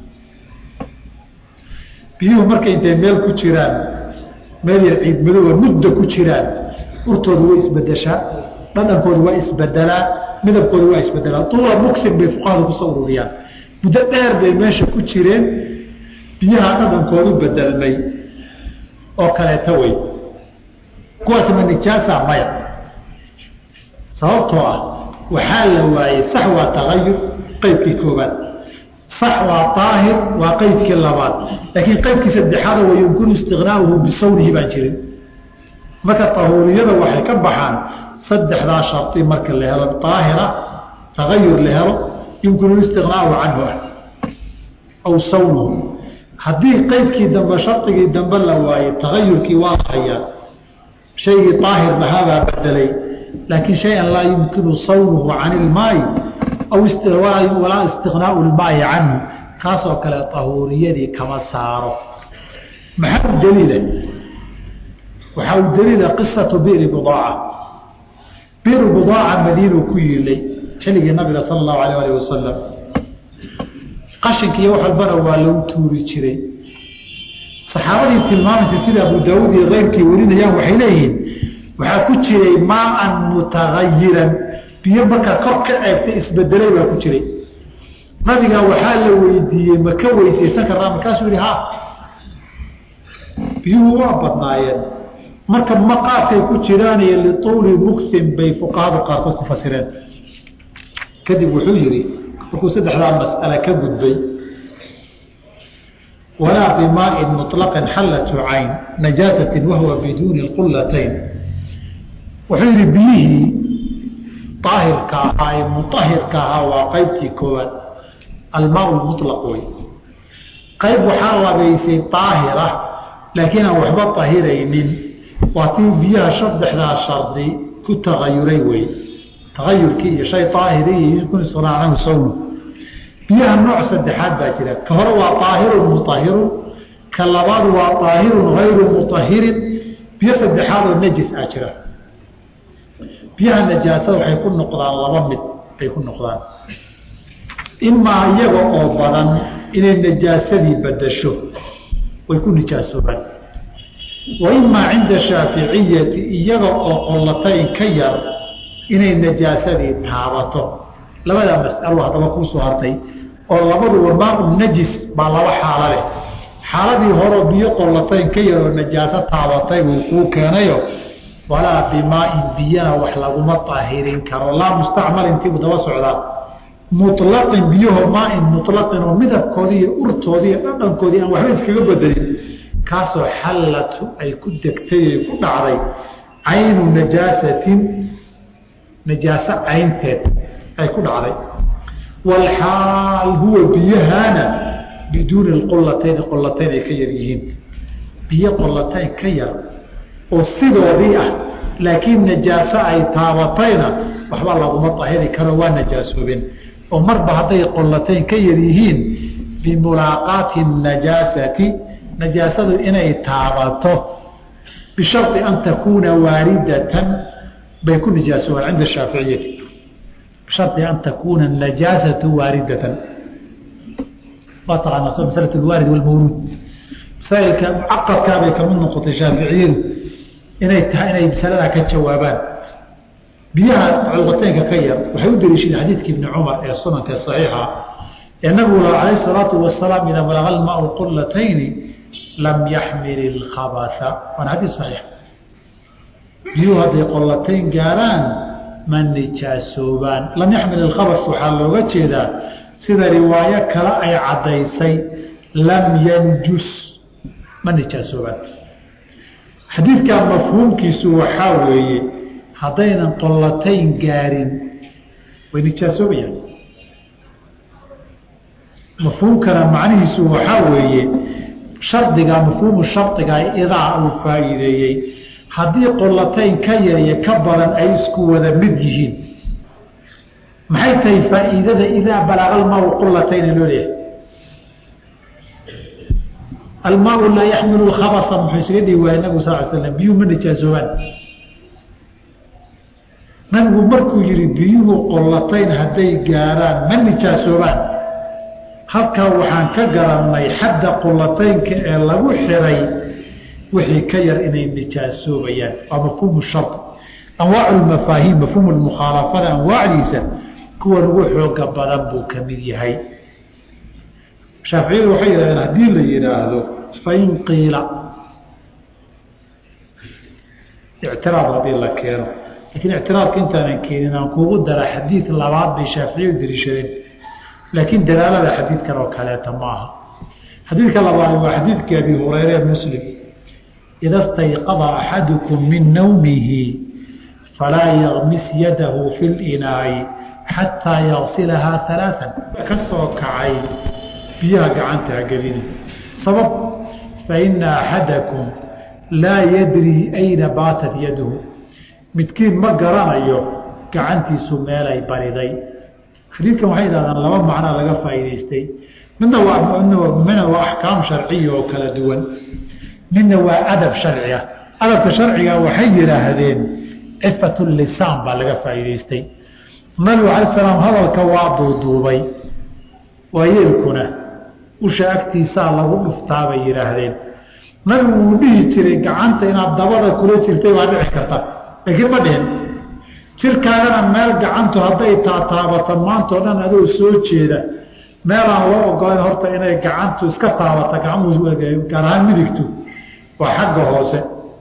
biyuhu markay intay meel ku jiraan meel yar ciid madooba mudda ku jiraan urtooda way isbedeshaa dhadhankooda waa isbedelaa midabkooda waa isbedelaa tuula muksin bay fuqahadu kusoo ururiyaan muddo dheer bay meesha ku jireen biyaha dhadhankoodu bedelmay oo kaleeto wey kuwaas ma nijaasa maya sababtoo ah waxaa la waayey sax waa tagayur qeybkii koobaad sax waa daahir waa qeybkii labaad laakiin qeybkii saddexaada wa yumkinu istiqnaauhu bisawnihi baan jirin marka tahuuriyada waxay ka baxaan saddexdaa shardi marka la helo daahira tagayur la helo yumkinu istiqnaau canhu ah aw sawnuhu haddii qeybkii dambe shardigii dambe la waayey tagayurkii waa hayaa shaygii daahir lahaabaa bedelay laakiin shay-an laa yumkinu sawnuhu can ilmaayi aw walaa istiqnaau lmaayi canhu kaasoo kale tahuuriyadii kama saaro maxaa u daliila waxaa u daliila qisatu biri budaaca biru budaaca madiinu ku yiilay xilligii nabiga sala allahu alayh alih wasalam qashinkiiyo wax walbana waa lagu tuuri jiray saxaabadii tilmaamaysa sida abu daawuud iyo keyrkii warinayaan waxay leeyihiin waxaa ku jiray maaan mutagayiran biyo markaa kor ka eegtay isbedelay baa ku jiray nabiga waxaa la weydiiyey ma ka weysaysan karnaa markaasuu yihi ha biyuhu waa badnaayeen marka maqaadkay ku jiraaniyo lituuli muksin bay fuqahadu qaarkood ku fasireen kadib wuxuu yihi markuu saddexdaa mas'ale ka gudbay walaa bimaain muطlaqin xallatu cayn najaasatin wahuwa biduuni qullatayn wuxuu yihi biyihii aahirka ahaa ee muahirka ahaa waa qaybtii koowaad almaa mulaq wey qayb waxaa labaysay aahira laakiin aan waxba ahiraynin waa tii biyaha saddexdaa shardi ku tagayuray wey tagayurkii iyo shay aahiriy kunisnaacahu sawnu biyaha nooc saddexaad baa jira ka hore waa aahirun muahirun ka labaad waa aahirun hayru muahirin biyo saddexaad oo najis ah jira biyaha najaasada waxay ku noqdaan laba mid bay ku noqdaan imaa iyaga oo badan inay najaasadii badasho way ku nijaasoobaan wa imaa cinda shaaficiyati iyaga oo qollatayn ka yar inay najaasadii taabato labadaa mas'alo haddaba kuusoo hartay oo labaduba maau najis baa laba xaalo leh xaaladii horeo biyo qollatayn ka yar oo najaaso taabatay buu kuu keenayo walaa bimaain biyana wax laguma daahirin karo laa mustacmal intiibuu daba socdaa mulaqin biyaho maain mulaqin oo midabkoodii iyo urtoodii iyo dhadhankoodii aan waxba iskaga bedelin kaasoo xallatu ay ku degtay ay ku dhacday caynu najaasatin najaaso caynteed ay ku dhacday walxaal huwa biyahaana biduuni qolatayn qolatayn ay ka yar yihiin biyo qolatayn ka yar oo sidoodii ah laakiin najaaso ay taabatayna waxba laguma dahiri karo waa najaasoobeen oo marba hadday qollatayn ka yar yihiin bimulaaqaati najaasati najaasadu inay taabato bishardi an takuuna waaridatan bay ku nijaasoobaan cinda shaaficiyati bishardi an takuuna najaasatu waaridatan waa taqaanaa masala alwaarid walmawruud masaailka mucaqadkaabay kamid noqotay shaaficiyadu inay tahay inay masaladaa ka jawaabaan biyaha culqataynka ka yar waxay u daliishadeen xadiidka ibni cumar ee sunanka saxiixa ee nabigu la calayh salaatu wasalaam idaa balaga almaau qullatayni lam yaxmil ilkhabasa waana xadiis saxiix biyuhu hadday qollatayn gaaraan ma nijaasoobaan lam yaxmil ilkhabas waxaa looga jeedaa sida riwaayo kale ay caddaysay lam yanjus ma nijaasoobaan xadiidkaa mafhuumkiisu waxaa weeye haddaynan qollatayn gaarin way nijaasoobayaan mafhuumkana macnihiisu waxaa weeye shardiga mafhuumu shardiga idaa uu faa'iideeyey haddii qollatayn ka yar iyo ka badan ay isku wada mid yihiin maxay tahay faa'iidada idaa balaga almaau qullatayna loo leeyahay almaau laa yaxmilu lkhabasa muxuu isaga dhigi waaya nabigu sal l slam biyuhu ma nijaasoobaan nabigu markuu yihi biyuhu qollatayn hadday gaaraan ma nijaasoobaan halkaa waxaan ka garannay xadda qollataynka ee lagu xiray wixii ka yar inay nijaasoobayaan waa mafhuumu shar anwaacu lmafaahiim mafhuumu lmukhaalafada anwaacdiisa kuwan ugu xooga badan buu ka mid yahay shaaficiyadu waxay yidhahdeen haddii la yidhaahdo fain qiila ictiraad haddii la keeno laakiin ictiraadka intaanan keenin aan kuugu dara xadiid labaad bay shaaficiyu dariishadeen laakiin dalaalada xadiidkan oo kaleeta ma aha xadiidka labaad waa xadiidkii abi hureyre muslim ida stayqada axadukum min nawmihi falaa yagmis yadahu fi linaa'i xataa yagsilahaa alaaan ka soo kacay biyaha gacantaa gelina sabab faina axadakum laa yadrii ayna baatat yaduhu midkiin ma garanayo gacantiisu meelay bariday xadiidkan waxay yidhahdaan laba macnaa laga faa'iidaystay midna waa midna waa axkaam sharciya oo kala duwan midna waa adab sharciga adabka sharciga waxay yidhaahdeen cifat lisaan baa laga faa'iidaystay nabigu alay salaam hadalka waa duuduubay waayeelkuna usha agtiisaa lagu dhuftaa bay yidhaahdeen nabigu wuu dhihi jiray gacanta inaad dabada kula jirtay waa dhici karta laakiin ma dhihin jirkaagana meel gacantu hadday taataabato maantao dhan adoo soo jeeda meelaan loo ogolayn horta inay gacantu iska taabata gaar ahaan midigtu waa xagga hoose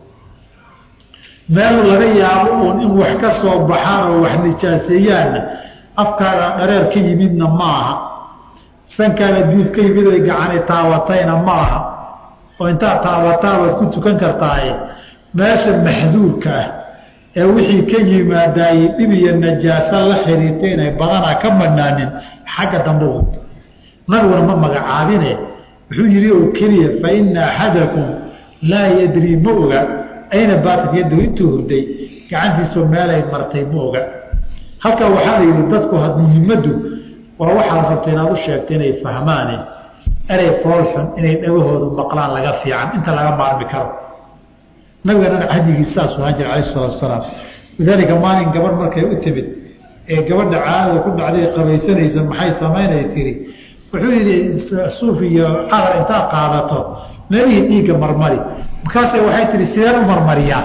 meel laga yaabo uun in wax ka soo baxaan oo wax nijaaseeyaanna afkaaga dhareer ka yimidna ma aha sankaana duud ka yimid ay gacani taabatayna ma aha oo intaad taabataa waad ku tukan kartaaye meesha maxduurka ah ee wixii ka yimaadaayey dhib iyo najaaso la xiriirtay inay badanaa ka madhnaanin xagga dambe u nabiguna ma magacaabine wuxuu yidhi oo keliya fa ina axadakum laa yadrii ma oga ayna baatat yadahu intuu hurday gacantiisoo meelay martay ma oga halkaa waxaa la yidhi dadku muhimaddu waa waxaad rabta inaad u sheegta inay fahmaane erey foolxun inay dhagahoodu maqlaan laga fiican inta laga maarmi karo nabigana cahdigiis saasuu ahaan jira alayh salatu asalaam lidaalika maalin gabadh markay u timid ee gabadha caadada ku dhacday qabaysanaysa maxay samaynay tiri wuxuu yidhi suuf iyo cadar intaad qaadato meelihii dhiigga marmari markaase waxay tihi sideen u marmariyaa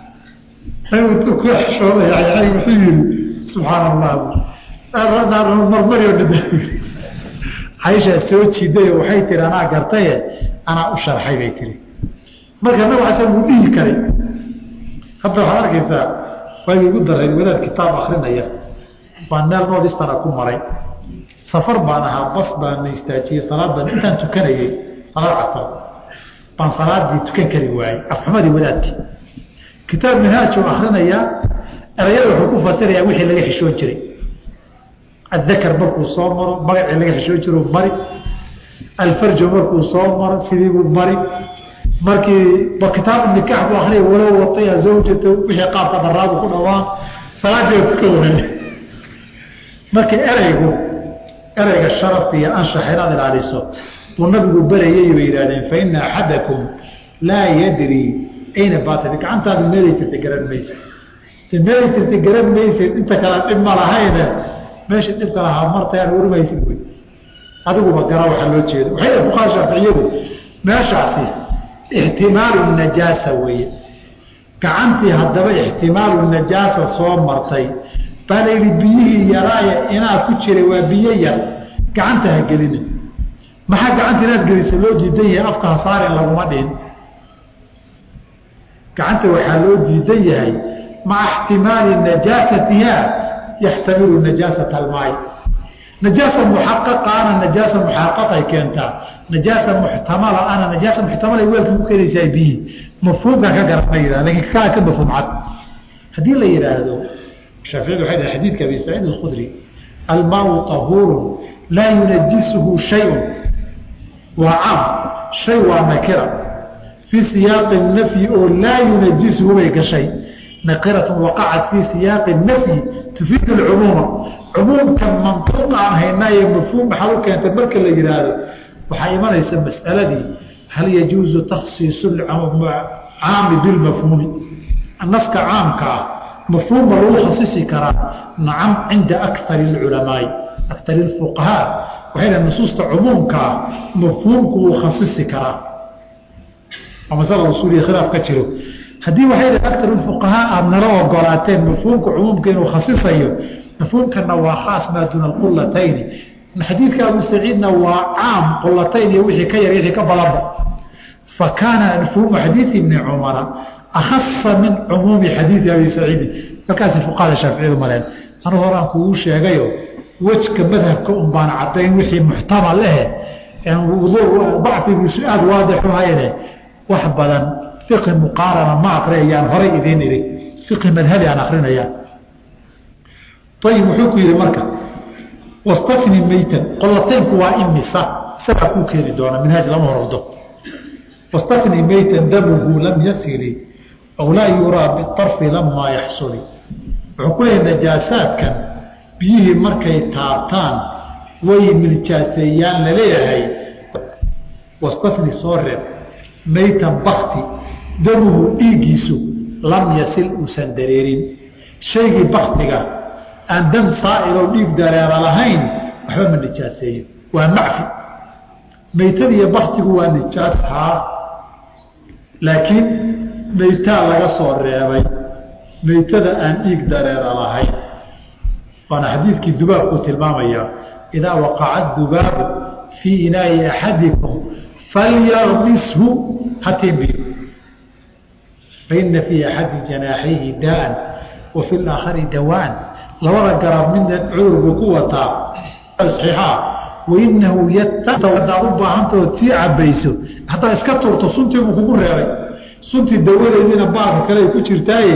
nabigu ku xishooday wuxuu yidhi subxaana allah marmari oo dhan caishaa soo jiidayo waxay tihi anaa gartaye anaa u sharxay bay tihi marka nabig asan wuu dhihi karay hadda waxaad arkaysaa waagii ugu darayd wadaad kitaab akrinaya baan meel noodistana ku maray safar baan ahaa bas baana istaajiyey salaad baan intaan tukanayey salaad casar baan salaadii tukan kari waayey afxumadii wadaadkii kitaab minhaajuu akrinayaa erayada wuxuu ku fasirayaa wixii laga xishoon jiray addakar markuu soo maro magacii laga xishoon jiru mari alfarjo markuu soo maro sidiibuu mari markii kitaabu nikaax buu akriya walow wataya zawjata wixii qaabka daraabu ku dhawaan salaadii tuka waay marka ereygu ereyga sharafta iyo anshaxa inaad ilaaliso buu nabigu berayay bay yidhahdeen fa ina axadakum laa yadrii ayna baatad gacantaadu meelay jirta garan maysa meelay jirta garan maysid inta kale dhib ma lahayne meesha dhibka lahaa martayaan warmaysid wey adiguba gara waxaa loo jeeda waxay fuqaha shaaficiyadu meeshaasi ixtimaalu najaasa weeye gacantii haddaba ixtimaalu najaasa soo martay baa la yidhi biyihii yaraaya inaa ku jiray waa biyo yar gacanta ha gelina maxaa gacanta inaad gelisa loo diidan yahay afka hasaaren laguma dhihin gacanta waxaa loo diidan yahay maca ixtimaali najaasatiha yaxtamilu najaasata almaay najaasa muxaqaqaana najaasa muxaqaqay keentaa najaasa muxtamala ana najaasa muxtamala weelka ku keenaysaa biyi mafhuumkan ka garan ma yidhah lakin kaa ka mafhuum cad haddii la yidhaahdo shaaficiyadu waxay dhahay xadiidka abi saciid alkhudri almaau tahuurun laa yunajisuhu shayun waa caam shay waa nakira fii siyaaqi nafyi oo laa yunajisuhu bay gashay nakiratun waqacat fii siyaaqi nafyi tufiidu lcumuuma cumuumkan mantuuqa aan haynaaye mafhuum maxaad u keentay marka la yidhaahdo waxaa imanaysa mas'aladii hal yajuuzu takhsiisu caami bilmafhuumi naska caamka ah mafhuumma lagu khasisi karaa nacam cinda akari اculamaai akari اfuqahaa waxay dhaha nusuusta cumuumkaa mafhuumku wuu khasisi karaa waa masala usuuliya khilaaf ka jiro haddii waxay dhaha akar fuqahaa aada nala ogolaateen mafhuumka cumuumka inuu khasisayo mafhuumkana waa khaas maa duuna qulatayni xadiidka abu saciidna waa caam qulatayn iyo wixii ka yar wixii ka badanba fa kaana mafhuumu xadiidi ibni cumara akhasa min cumuumi xadiidi abi saciidi markaasi fuqahada shaaficiyadu maleen anu horaan kugu sheegayo wejka madhabka un baan caddayn wixii muxtamal ehe dacfigiisu aada waadixu hayne wax badan fiqhi muqaarana ma aqriyayaan horay idiin idhi fiqhi madhabi aan akrinaya ayib wuxuu ku yihi marka wastafni meytan qolataynku waa imisa isagaa kuu keeni doona minhaaj lama horordo wastafni meytan damuhu lam yasili aw laa yuraa biarfi lamaa yaxsuli wuxuu ku leeyahy najaasaadkan biyihii markay taabtaan way miljaaseeyaan laleeyahay wastafni soo reeb meytan bakti damuhu dhiiggiisu lam yasil uusan dareerin shaygii baktiga aan dam saa'iloo dhiig dareera lahayn waxba ma nijaaseeyo waa macfi meytadiiyo baktigu waa nijaas haa laakiin meytaa laga soo reebay meytada aan dhiig dareera lahayn waana xadiidkii dubaabkuu tilmaamaya idaa waqaca dubaabu fii inaa'i axadikum falyaqmishu hatimbiyo faina fii axadi janaaxayhi daaan wa fi laakhari dawaan labada garab midna cudur buu ku wataa saxiixaa wainahu yatadaad u baahantaood sii cabayso haddaad iska tuurto suntii buu kugu reebay suntii dawadeediina baarka kale ay ku jirtaaye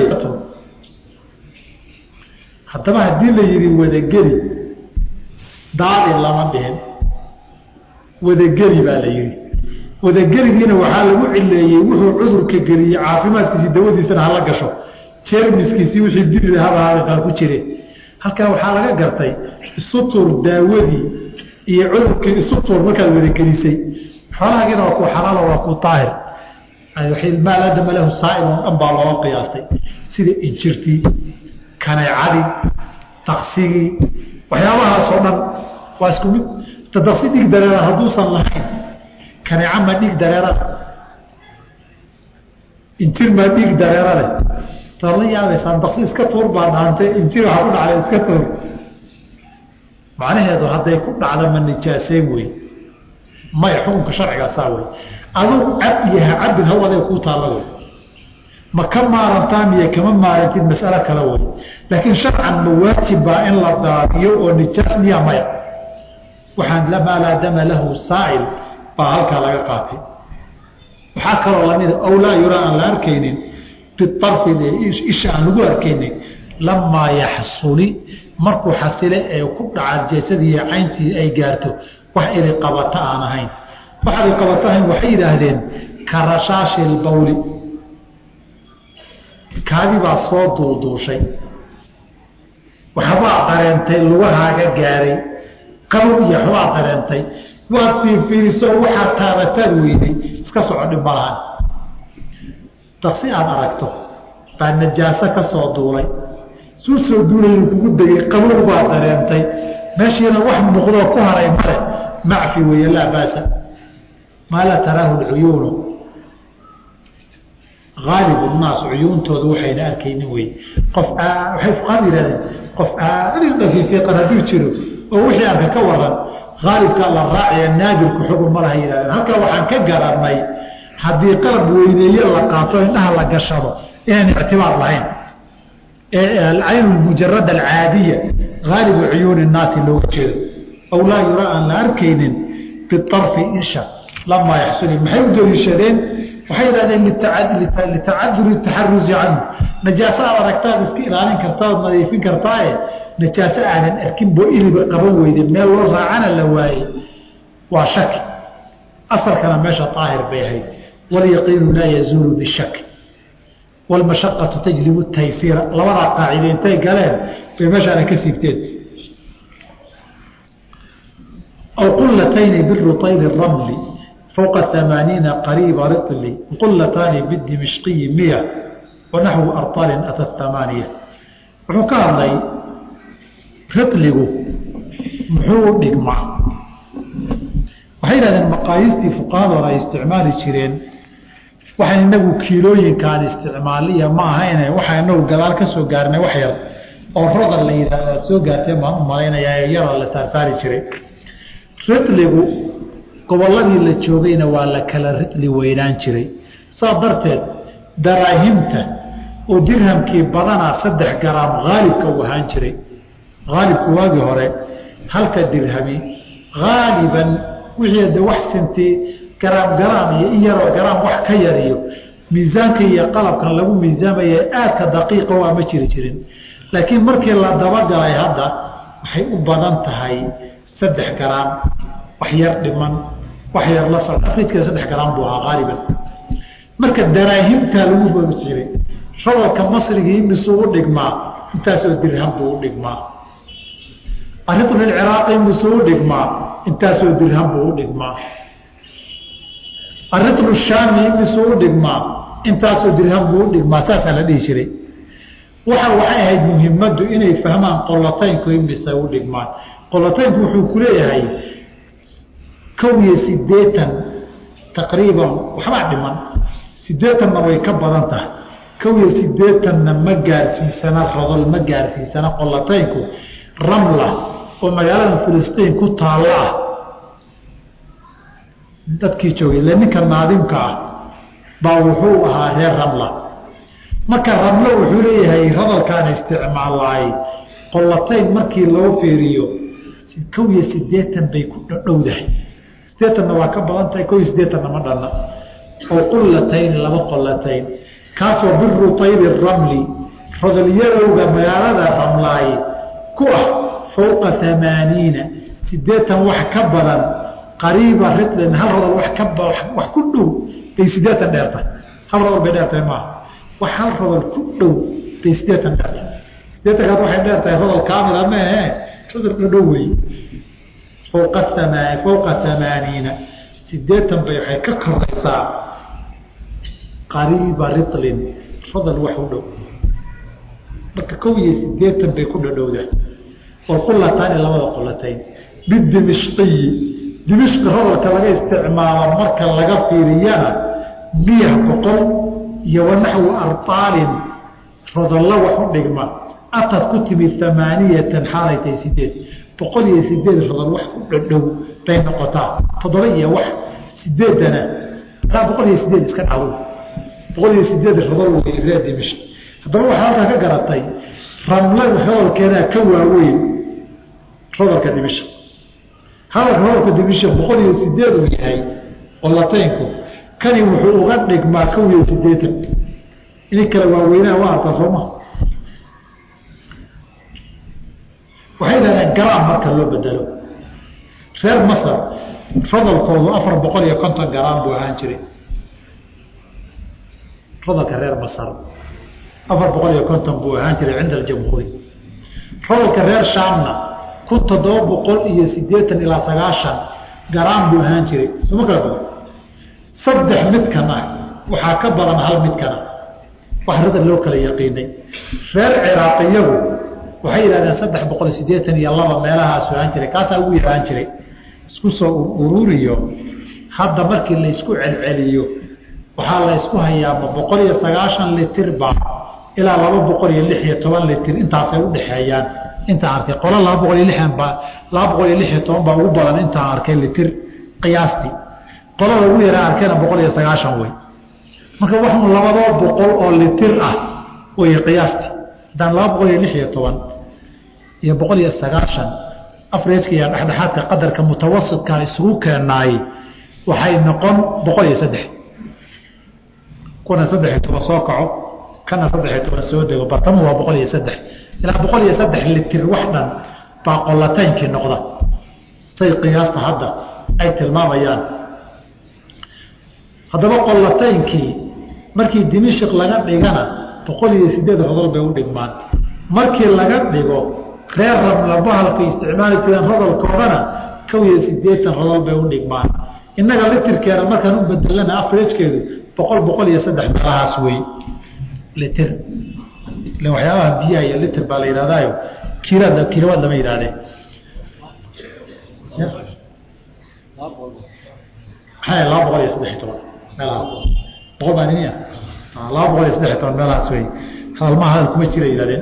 haddaba haddii la yidhi wadageli daadi lama dhihin wadageli baa la yidhi wadageligiina waxaa lagu cileeyey wuxuu cudurka geliyey caafimaadkiisii dawadiisana hala gasho jeermiskiisii wixii diri habaaa ku jire halkaa waxaa laga gartay isutur daawadii iyo cudurkii isutur markaad wadagelisay xoolahaagiina waa ku xalaalo waa ku daahir maa laadama lahu saailon dhan baa looga qiyaastay sida injirtii kaneecadii taksigii waxyaabahaasoo dhan waa isku mid tadaksi dhiig dareera hadduusan lahayn kaneeca ma dhiig dareera leh injir maa dhiig dareera leh taad la yaabaysaan daksi iska tuur baa dhaantay injir waxaa ku dhacday iska tuur macnaheedu hadday ku dhacda ma nijaaseyn wey maya xukunka sharcigaasaa wey aduu cab iyo ha cabin haw aday kuu taalla wey ma ka maarantaa miye kama maarantid masalo kale wey laakiin sharcan ma waajib baa in la daadiyo oo nijaas miya maya waxaan maa laa dama lahu saa'il baa halkaa laga qaatay waxaa kaloo lamida aw laa yuraa aan la arkaynin biarfi isha aan lagu arkaynin lamaa yaxsuli markuu xasile ee ku dhaca jeesadii iyo cayntii ay gaarto wax ili qabata aan ahayn wax ili qabata ahayn waxay yidhaahdeen ka rashaashi lbawli kaadi baa soo duulduushay waxbaa dareentay lugahaaga gaaray qabow iyo waxbaa dareentay waad fiirfiiriso waxaa taabataad weyday iska soco dhib malahan daksi aad aragto baa najaaso ka soo duulay suu soo duulaynu kugu degay qabow baa dareentay meeshiina wax muuqdoo ku haray male macfi weeye laa baasa maa laa taraahu lcuyuunu aalibu naas cuyuuntooda waxayna arkaynin wey qof waxay fuqaadu yihahdeen qof aadin dhafiifiiqan hadduu jiro oo wixii arka ka waran aalibkaa la raaciya naadirku xugun malaha yihahdeen halkaa waxaan ka garanay haddii qalab weyneeye la qaato indhaha la gashado inaan ictibaar lahayn alcayn mujarad alcaadiya aalibu cuyuuni naasi looga jeedo aw laa yuraa aan la arkaynin biarfi isha lamaa yaxsuli maxay u daliishadeen waxay yidhahdeen litacaduri taxarusi canhu najaaso aad aragtaad iska ilaalin kartaa ood nadiifin kartaaye najaaso aanan arkin boo iliba qaban weyde meel loo raacana la waayey waa shaki asalkana meesha aahir bay ahayd walyaqiinu laa yazuulu bishaki wlmashaqatu tajlibu taysiira labadaa qaacide intay galeen bay meeshaana ka siibteen aw qulatayni birutayli ramli fوqa ثamaaniiنa qariiba riطli qulataani bidimishqiyi miya wanaxwu arطaalin ata ثamaaniya wuxuu ka hadlay riطligu muxuu dhigmaa waxay yidhahdeen maqaayiistii fuqahadoona ay isticmaali jireen waxaan inagu kiilooyinkaan isticmaaliya ma ahayne waxaa inagu gadaal ka soo gaarnay wax yar oo rodal la yidhahdo aad soo gaarteen baan u malaynayaa ee yara la saarsaari jiray riطligu gobolladii la joogayna waa la kala ridli weynaan jiray saa darteed daraahimta oo dirhamkii badanaa saddex garaam haalibka uu ahaan jiray haalibku waagii hore halka dirhami haaliban wixii de wax sinti garaam garaam iyo in yaroo garaam wax ka yariyo miisaanka iyo qalabkan lagu miisaamaya aadka daqiiqa waa ma jiri jirin laakiin markii la dabagalay hadda waxay u badan tahay saddex garaam wax yar dhiman wax yar la socda afrijkeeda saddex garaam buu ahaa haaliban marka daraahimtaa lagu bogi jiray rodolka masrigii misuu u dhigmaa intaasoo dirham buu u dhigmaa aritulciraaqi misuu u dhigmaa intaasoo dirham buu u dhigmaa aritlu shaami misuu u dhigmaa intaasoo dirham buu u dhigmaa saasaa la dhihi jiray waxa waxay ahayd muhimaddu inay fahmaan qolotaynku imise u dhigmaan qolotaynku wuxuu ku leeyahay kow iyo sideetan taqriiban waxbaa dhiman sideetanna way ka badan tahay kow iyo sideetanna ma gaarsiisana rodol ma gaarsiisana qolotaynku ramla oo magaalada filistiin ku taalla ah dadkii joogay ile ninka naadimka ah baa wuxuu ahaa reer ramla marka ramlo wuxuu leeyahay rodolkaana isticmaalaay qolotayn markii loo fiiriyo kow iyo sideetan bay ku dhowdahay sideetanna waa ka badan tahay kow iyo sideetanna ma dhanna oo qullatayn laba qolatayn kaasoo birutaybi ramli rodolyarowga magaalada ramlaay ku ah fowqa amaaniina sideetan wax ka badan qariiba ridlin hal rodol wax ka wax ku dhow bay sideetan dheertahay hal rodol bay dheertahay maaha wax hal rodol ku dhow bay sideetan dheertahay sideetankaas waxay dheertahay rodol kaamila maehe rodol dhadhow wey fowqa amaa fowqa amaaniina sideetan bay waxay ka koraysaa qariiba rilin rodol wax u dhow marka kow iyo sideetan bay ku dhadhowda walqulataani labada qolatayn bidimishqiyi dimishqi rodolka laga isticmaalo marka laga fiiriyana miya boqol iyo wanaxwu artaalin rodollo wax u dhigma atad ku timid amaaniyatan xaalay tahay sideed boqol iyo sideed rodol wax ku dhadhow bay noqotaa toddoba iyo wax sideedana taa boqol iyo sideed iska dhacdo boqol iyo sideed rodol wey reer dimishq haddaba waxaa halkaa ka garatay ramla rodolkeedaa ka waaweyn rodolka dimishq hadalka rodolka dimishq boqol iyo sideed uu yahay qolataynku kani wuxuu uga dhigmaa kow iyo sideetan ini kala waaweynaa waa arkaa sooma waxay dhahdeen garaam marka loo bedelo reer masar rodolkoodu afar boqol iyo konton garaam buu ahaan jiray rodolka reer masar afar boqol iyo konton buu ahaan jiray cinda aljamhuuri rodolka reer shaamna kun toddoba boqol iyo sideetan ilaa sagaashan garaam buu ahaan jiray sooma kala badan saddex midkan ah waxaa ka badan hal midkana wax radal loo kala yaqiinay reer ciraaqiyagu waxay yidhahdeen saddex boqol sideetan iyo laba meelahaasu ahaan jiray kaasaa ugu yaraan jiray isku soo ururiyo hadda markii laysku celceliyo waxaa la ysku hayaama boqol iyo sagaashan litirba ilaa laba boqol iyo lix iyo toban litir intaasay udhexeeyaan intaan arkay qola laba boqol iyo lixan baa laba boqol iyo lix iyo toban baa ugu badan intaan arkay litir qiyaastii qolada ugu yaraa arkayna boqol iyo sagaashan wey marka waxun labadoo boqol oo litir ah wey qiyaastii haddaan laba boqol iyo lix iyo toban iyo boqol iyo sagaashan afreska iyo dhexdhexaadka qadarka mutawasidka isugu keenaay waxay noqon boqol iyo saddex kuna saddex iyo toban soo kaco kana saddex iyo toban soo dego bartamo waa boqol iyo saddex ilaa boqol iyo saddex litir wax dhan baa qolataynkii noqda say qiyaasta hadda ay tilmaamayaan haddaba qolataynkii markii dimishik laga dhigana boqol iyo sideed rodol bay u dhigmaan markii laga dhigo reer rabla bahalka isticmaali jireen rodolkoodana kow iyo sideetan rodol bay u dhigmaan innaga litirkeena markaan u bedelana afrejkeedu boqol boqol iyo saddex meelahaas wey litir ila waxyaabaha biyaha iyo litir baa la yidhahdaayo kiilada kiilawaad lama yidhahdee maxaa laba boqol iyo saddex iyo toban meelahaas boqol baa niniya laba boqol iyo saddex iyo toban meelahaas wey hadalmaha hadal kuma jira yidhahdeen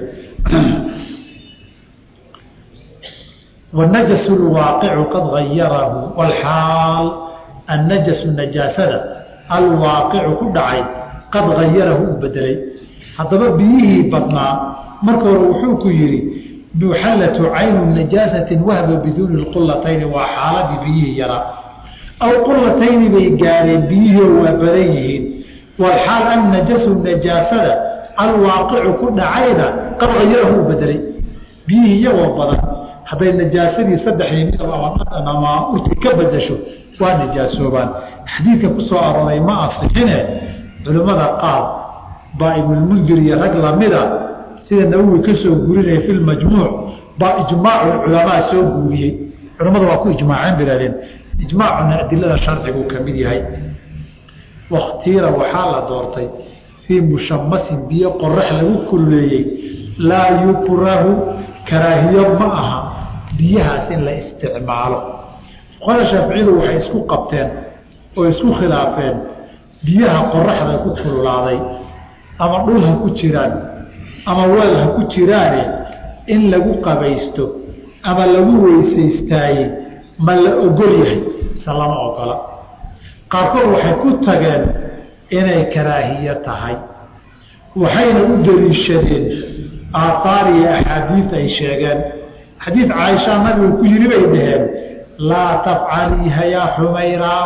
والنجس الواقع قد غيره والحال النجس النجاسة الواقع كدعي qad hayarahu u bedelay haddaba biyihii badnaa marka hore wuxuu ku yidhi muxallatu caynu najaasatin wahba biduuni lqulatayni waa xaaladii biyihii yaraa aw qulatayni bay gaareen biyihii waa badan yihiin walxaal an najasu najaasada alwaaqicu ku dhacayna qad hayarahu u bedelay biyihii iyagoo badan hadday najaasadii saddexdii midab ama dhaqan ama urti ka bedasho waa najaasoobaan xadiidka ku soo arooray ma asixine culimmada qaar baa ibnulmundir iyo rag lamida sida nawowi ka soo gurinaya fi lmajmuuc baa ijmaacu culamaa soo guuriyey culimmada waa ku ijmaaceen bihahdeen ijmaacuna adilada sharciguu ka mid yahay wakhtiira waxaa la doortay fii mushamasin biyo qorax lagu kululeeyey laa yukrahu karaahiyo ma aha biyahaas in la isticmaalo fuqada shaaficiyadu waxay isku qabteen oo isku khilaafeen biyaha qoraxda ku kululaaday ama dhul ha ku jiraan ama weel ha ku jiraane in lagu qabaysto ama lagu weysaystaaye ma la ogol yahay mise lama ogola qaarkood waxay ku tageen inay karaahiyo tahay waxayna u daliishadeen aaaar iyo axaadiid ay sheegeen xadiid caaisha nabigu ku yiri bay dhaheen laa tafcaliiha yaa xumayraaw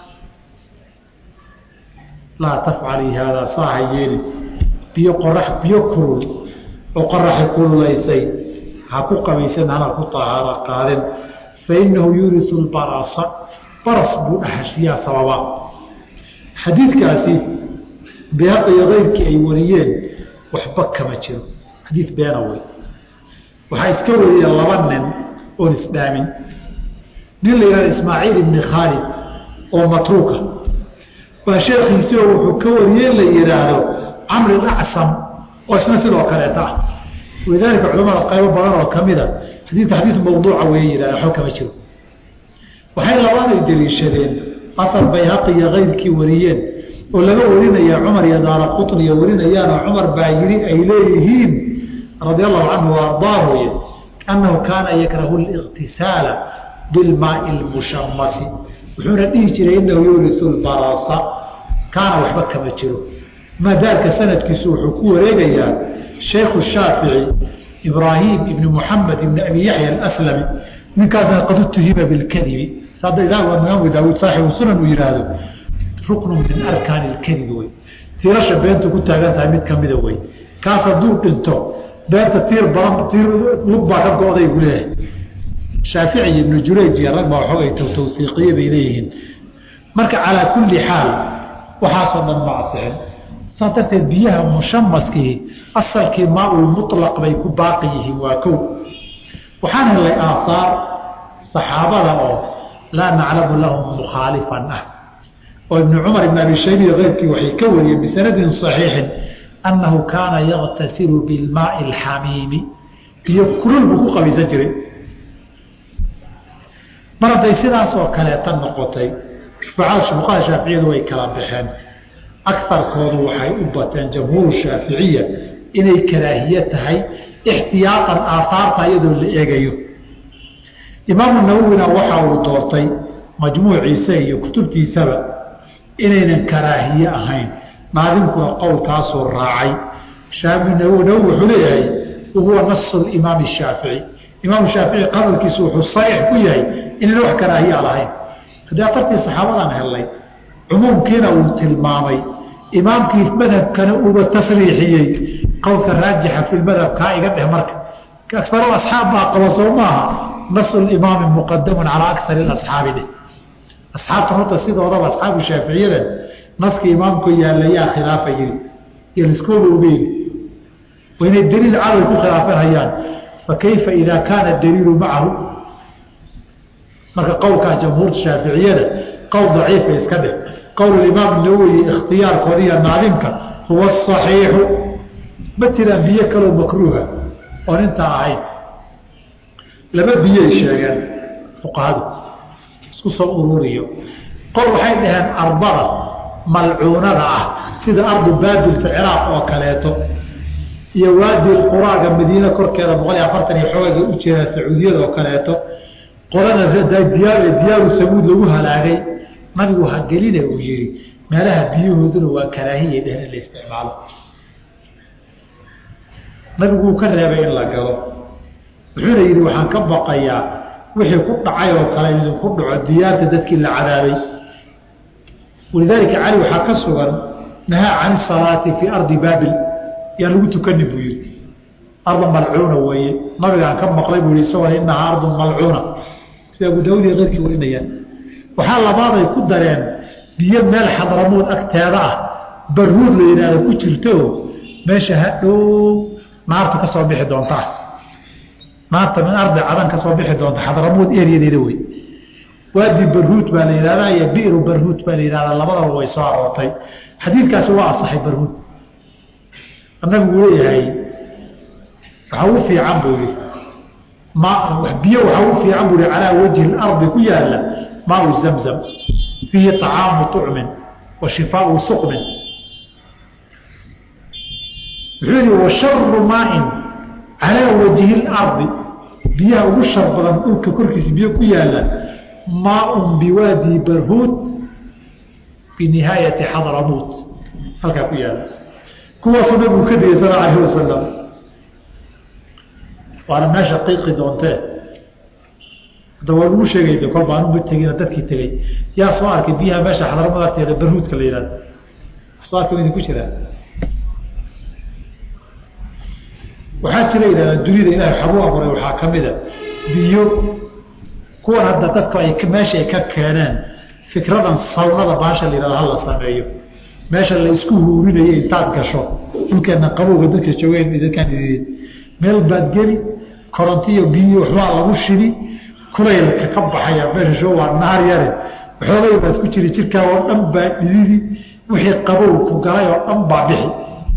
laa tafcalii haadaa saaha yeeli biyo qorax biyo kulul oo qoraxi kululaysay ha ku qabaysan hana ku tahaara qaadin fa inahu yuurisu lbarasa baras buu dhahashiyaa sababa xadiidkaasi beeqa iyo keyrkii ay wariyeen waxba kama jiro xadiid beena wey waxaa iska wariyeen laba nin oon isdhaamin nin la yihahdo ismaaciil ibni khaalid oo matruuka baa sheekhiisi oo wuxuu ka wariyey la yidhaahdo camri acsam oo isna sidoo kaleeta ah walidaalika culamada qaybo badan oo kamida xadiidka xadiid mawduuca wey yihahda waxba kama jiro waxay labaaday daliishadeen asar bayhaqi iyo keyrkii wariyeen oo laga warinaya cumar iyo daara qutniya warinayaanoo cumar baa yiri ay leeyihiin radia allahu canhu waardaahuy annahu kaana yakrahu liqtisaala bilmaai lmushamasi wuxuuna dhihi jiray inahu yuurisu lbarasa kaana waxba kama jiro maadaalka sanadkiisu wuxuu ku wareegayaa shaykhu shaafici ibraahim ibni muxamed ibni abi yaxya alaslami ninkaasna qad utuhima bilkadibi sada imaam daawuud saaxibu sunan uu yihaahdo ruknu min arkaani lkadibi wey tiirasha beentu ku taagan tahay mid kamida wey kaas hadduu dhinto beenta tiir badan tiir lug baa ka go-day buu leeyahay shaafici iyo ibnu jurayj iyo rag baa waxoogay tawtawsiiqiye bay leeyihiin marka calaa kulli xaal waxaasoo dhan ma asixin saas darteed biyaha mushamaskii asalkii maaul mutlaq bay ku baaqi yihiin waa kow waxaan helay aahaar saxaabada oo laa naclamu lahum mukhaalifan ah oo ibnu cumar ibn abi shayb iyo keyrkii waxay ka wariyeen bisanadin saxiixin annahu kaana yaqtasilu bilmaai alxamiimi biyo kulul buu ku qabaysan jiray mar hadday sidaasoo kaleeta noqotay fuqaha shaaficiyadu way kala baxeen akarkoodu waxay u bateen jamhuur shaaficiya inay karaahiye tahay ixtiyaaqan aahaarta iyadoo la eegayo imaamu nawowina waxa uu doortay majmuuciisa iyo kutubtiisaba inaynan karaahiye ahayn naadinkuna qowlkaasuu raacay nawowi wuxuu leeyahay wahuwa nasu imaam shaafici imaam shaafici qadalkiisu wuxuu sariix ku yahay inayna wax karaahiya lahayn haddii afartii saxaabadan helnay cumuumkiina uu tilmaamay imaamkii madhabkana uuba tasriixiyey qowlka raajixa fi madhabkaa iga dheh marka akaru asxaab baa qaba soo maaha nasu imaami muqadamun calaa akari asxaabi dheh asxaabta horta sidoodaba asxaabu shaaficiyada naskii imaamku yaalayaa khilaafa yiri iyo liskooba ogeyn waa inay daliil cadow ku khilaafan hayaan fakayfa idaa kaana daliilu macahu marka qowlkaa jamhuurta shaaficiyada qowl daciifa iska dheh qowl imaam nawowi ikhtiyaarkooda iyo naadimka huwa asaxiixu ma jiraan biyo kaloo makruuha oon intaa ahayn laba biyay sheegeen fuqahadu isku soo ururiyo qol waxay dhaheen ardada malcuunada ah sida ardu baabilta ciraaq oo kaleeto iyo waadi quraaga madiine korkeeda boqol iyo afartan iyo xoogaga u jeeda sacuudiyada oo kaleeto qolana diyaaru samuud lagu halaagay nabigu ha geline uu yihi meelaha biyahooduna waa karaahiya dheh in la isticmaalo nabigu wuu ka reebay in la galo wuxuuna yidhi waxaan ka baqayaa wixii ku dhacay oo kale idinku dhaco diyaarta dadkii la cadaabay walidaalika cali waxaa ka sugan nahaa can isalaati fii ardi baabil yaan lagu tukanin buu yihi arda malcuuna weeye nabigaan ka maqlay buu yihi isagoo inahaa ardun malcuuna sida abu daawud iyo keyrkii warinayaan waxaa labaaday ku dareen biyo meel xadramood agteeda ah barhuud la yidhaahdo ku jirto meesha hadhow naartu ka soo bixi doontaa naarta min ardi cadan ka soo bixi doonta xadramood eryadeeda wey waadi barhuud baa la yidhahdaa iyo biru barhuud baa la yidhahdaa labadaba way soo aroortay xadiidkaasi waa asaxay barhuud nabigu leeyahay waxaa u fiican buu yihi ma biyo waxaa u fiican buu yihi calaa wajhi lardi ku yaala maau zamzam fiihi طacaamu طucmin wa shifaau suqmin wuxuu yihi washaru maain calaa wajhi lardi biyaha ugu shar badan dhulka korkiisa biyo ku yaala maaun biwaadi barhuud binihaayati xadramuut halkaa ku yaala kuwaasuu nabigu ka digay sal alayh wasalam waana meesha qiiqi doontee hadda waa lagu sheegay de kol baanuba tegina dadkii tegey yaa soo arkay biyaha meesha xadramad agteeda barhuudka la yihahdo soo arkay idinku jiraa waxaa jira yidhahdaa dunida ilahay xagu abuuray waxaa ka mida biyo kuwan hadda dadku ay meesha ay ka keeneen fikradan sawnada baasha la yihahdo hala sameeyo meesha la isku huurinayo intaad gasho dhulkeena qabowga dadka joogeen dadkaan idin meel baad geli korontiyo biyo waxbaa lagu shidi kulaylka ka baxaya meesha sho waa naar yare waxoogay baad ku jiri jirkaa oo dhan baa dhididi wixii qabow ku galay oo dhan baa bixi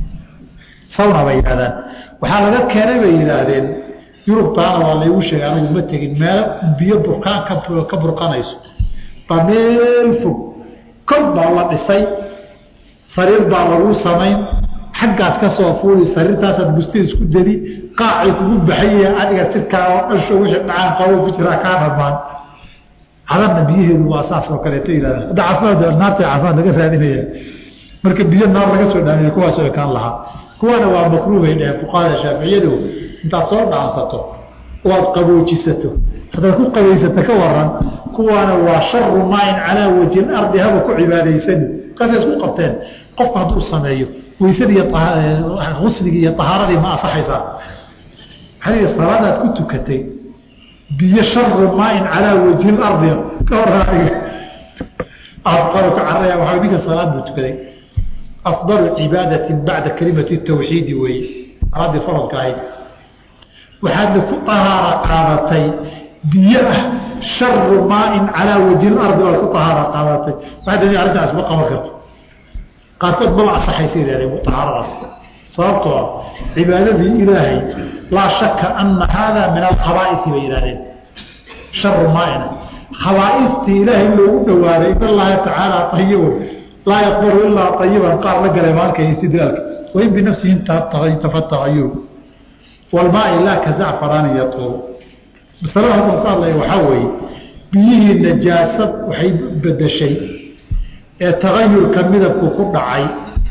sawna bay yidhahdaan waxaa laga keenay bay yidhaahdeen yurubtaana waa laygu sheegay anigu ma tegin meel biyo burkaan ka burqanayso baa meel fog kol baa la dhisay sariir baa lagu samayn xaggaad ka soo fuuli sariirtaasaad busta isku dedi qaacay kugu baxaya adiga jirkaa oo dhasho wixii dhacaan qabo ku jiraa kaa dhamaan cadanna biyaheedu waa saas oo kaleeto yidhahdaan hadda caafimaad naarta caafimaad laga raadinaya marka biyo naar laga soo dhaamiya kuwaasoo ekaan lahaa kuwaana waa makruuhay dheheen fuqahada shaaficiyadu intaad soo dhaansato oo aad qaboojisato haddaad ku qabaysato ka waran kuwaana waa sharu maain calaa wajhi lardi haba ku cibaadaysani markaasay isku qabteen qofku hadduu sameeyo weysadii usligii iyo ahaaradii ma asaxaysaa xaliga salaadaad ku tukatay biyo sharu maain calaa wajhi lardi ka horaaiga aadqado ka caraya waxaa ninka salaad buu tukaday afdalu cibaadati bacda kalimati tawxiidi weeye salaaddii faradka ahayd waxaadna ku ahaara qaadatay biyo ah sharu maain calaa wajhi lardi waad ku ahaara qaadatay waxaa arrintaas ma qaban karto qaarkood maba asaxaysa yihahdeen ahaaradaas sababtoo ah cibaadadii ilaahay laa shaka ana haada min alkhabaaisi bay yihahdeen sharu maaina khabaaistii ilaahay loogu dhawaaday in allaha tacaala ayibun laa yaqbalu ilaa ayiban qaar la galay maalka istidlaalka wain binafsihi tafatahayur walmaai laa ka zacfaraani yatuuru masalada halkan ka hadlaya waxaa weeye biyihii najaasad waxay bedeshay ee tagayurka midabku ku dhacay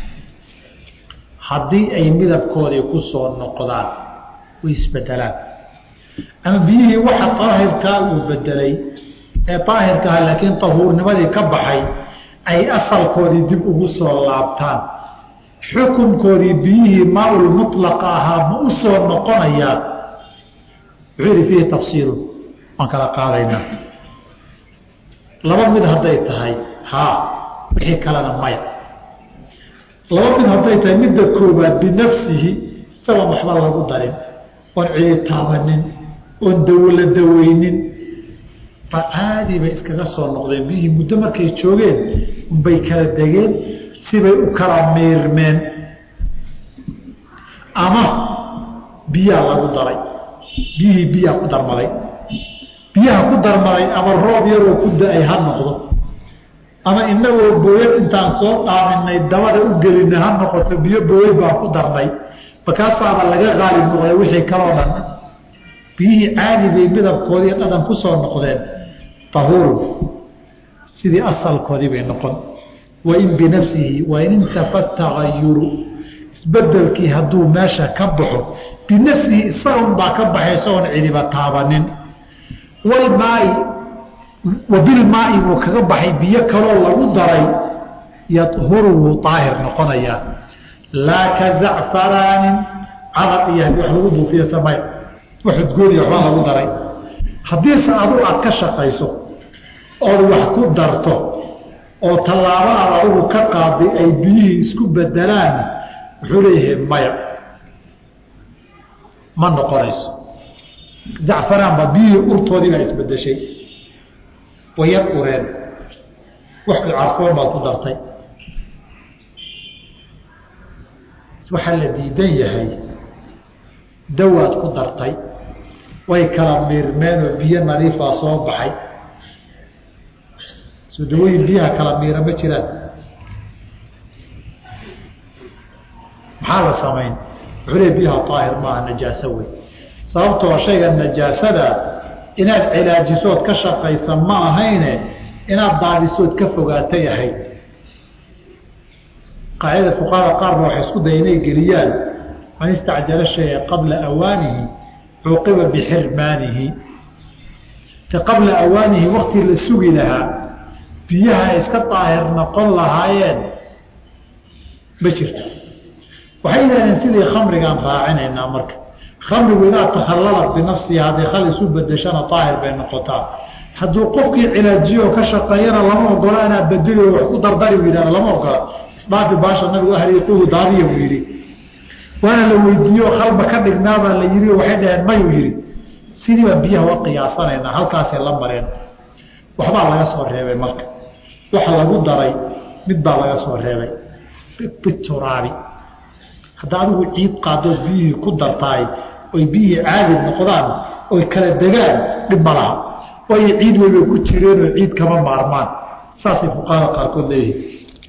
haddii ay midabkoodii ku soo noqdaan way isbedelaan ama biyihii waxa daahirkaa uu bedelay ee daahirkaha laakiin tahuurnimadii ka baxay ay asalkoodii dib ugu soo laabtaan xukunkoodii biyihii maaul mutlaqa ahaa ma u soo noqonayaa wuxuu yihi fiihi tafsiilun waan kala qaadaynaa laba mid hadday tahay haa wixii kalena maya laba mid hadday tahay midda koobaad binafsihi isagoon waxba lagu darin oon ciitaabanin oon dawla daweynin ba caadi bay iskaga soo noqdeen biyihii muddo markay joogeen unbay kala degeen sibay u kala miirmeen ama biyaa lagu daray biyihii biyaa ku darmaday biyaha ku darmaday ama roob yaroo ku da-ay ha noqdo ama inagoo booyad intaan soo dhaaminay dabada u gelinay ha noqoto biyo booyad baa ku darnay markaasaaba laga qaalib noqday wixii kaloo dhan biyihii caadi bay midabkoodii dhadhan ku soo noqdeen tahuurun sidii asalkoodii bay noqon wain binafsihi wain intafa tagayuru isbedelkii hadduu meesha ka baxo binafsihi isagan baa ka baxay isagoon cidiba taabanin walmaai wa bilmaai buu kaga baxay biyo kaloo lagu daray yadhuru wuu daahir noqonayaa laa ka zacfaraanin cadar iyo haddii wax lagu buufiyo samay wax udgooniya waxbaa lagu daray haddiise adu aad ka shaqayso ood wax ku darto oo tallaabo aad adigu ka qaaday ay biyihii isku bedelaan wuxuu leeyahay maya ma noqonayso zacfaraanba biyihii urtoodii baa isbedeshay wayar ureen wax carfoon baad ku dartay waxaa la diidan yahay dawaad ku dartay way kala miirmeen oo biyo nadiifaa soo baxay soo dawooyin biyaha kala miira ma jiraan maxaa la samayn wuxuu le biyaha daahir maaha najaaso wey sababtoo shayga najaasada inaad cilaajisood ka shaqaysa ma ahayne inaad daadisood ka fogaatay ahayd qaacidada fuqahada qaarba waxay isku daya inay geliyaan man istacjala shaya qabla awaanihi cuuqiba bixirmaanihi te qabla awaanihi waktii la sugi lahaa biyaha ay iska daahir noqon lahaayeen ma jirto waxay yidhahdeen sidii khamrigaan raacinaynaa marka khamrigu idaa takhallala binafsihi hadday khal isu bedeshana daahir bay noqotaa hadduu qofkii cilaajiyo ka shaqeeyana lama ogola inaa bedeli wax ku dardari u yidhahda lama ogola isdhaafi baasha nabigu ahriiquhu daadiya buu yidhi waana la weydiiyo khalba ka dhignaabaa la yidhi waxay dhaheen mayuu yidhi sidii baan biyaha wa qiyaasanaynaa halkaasay la mareen waxbaa laga soo reebay marka waxa lagu daray mid baa laga soo reebay bituraabi hadda adigu ciid qaadood biyihii ku dartaay oy biyihii caadi noqdaan oy kala degaan dhib ma laha waayo ciid weybay ku jireenoo ciid kama maarmaan saasay fuqahada qaarkood leeyihin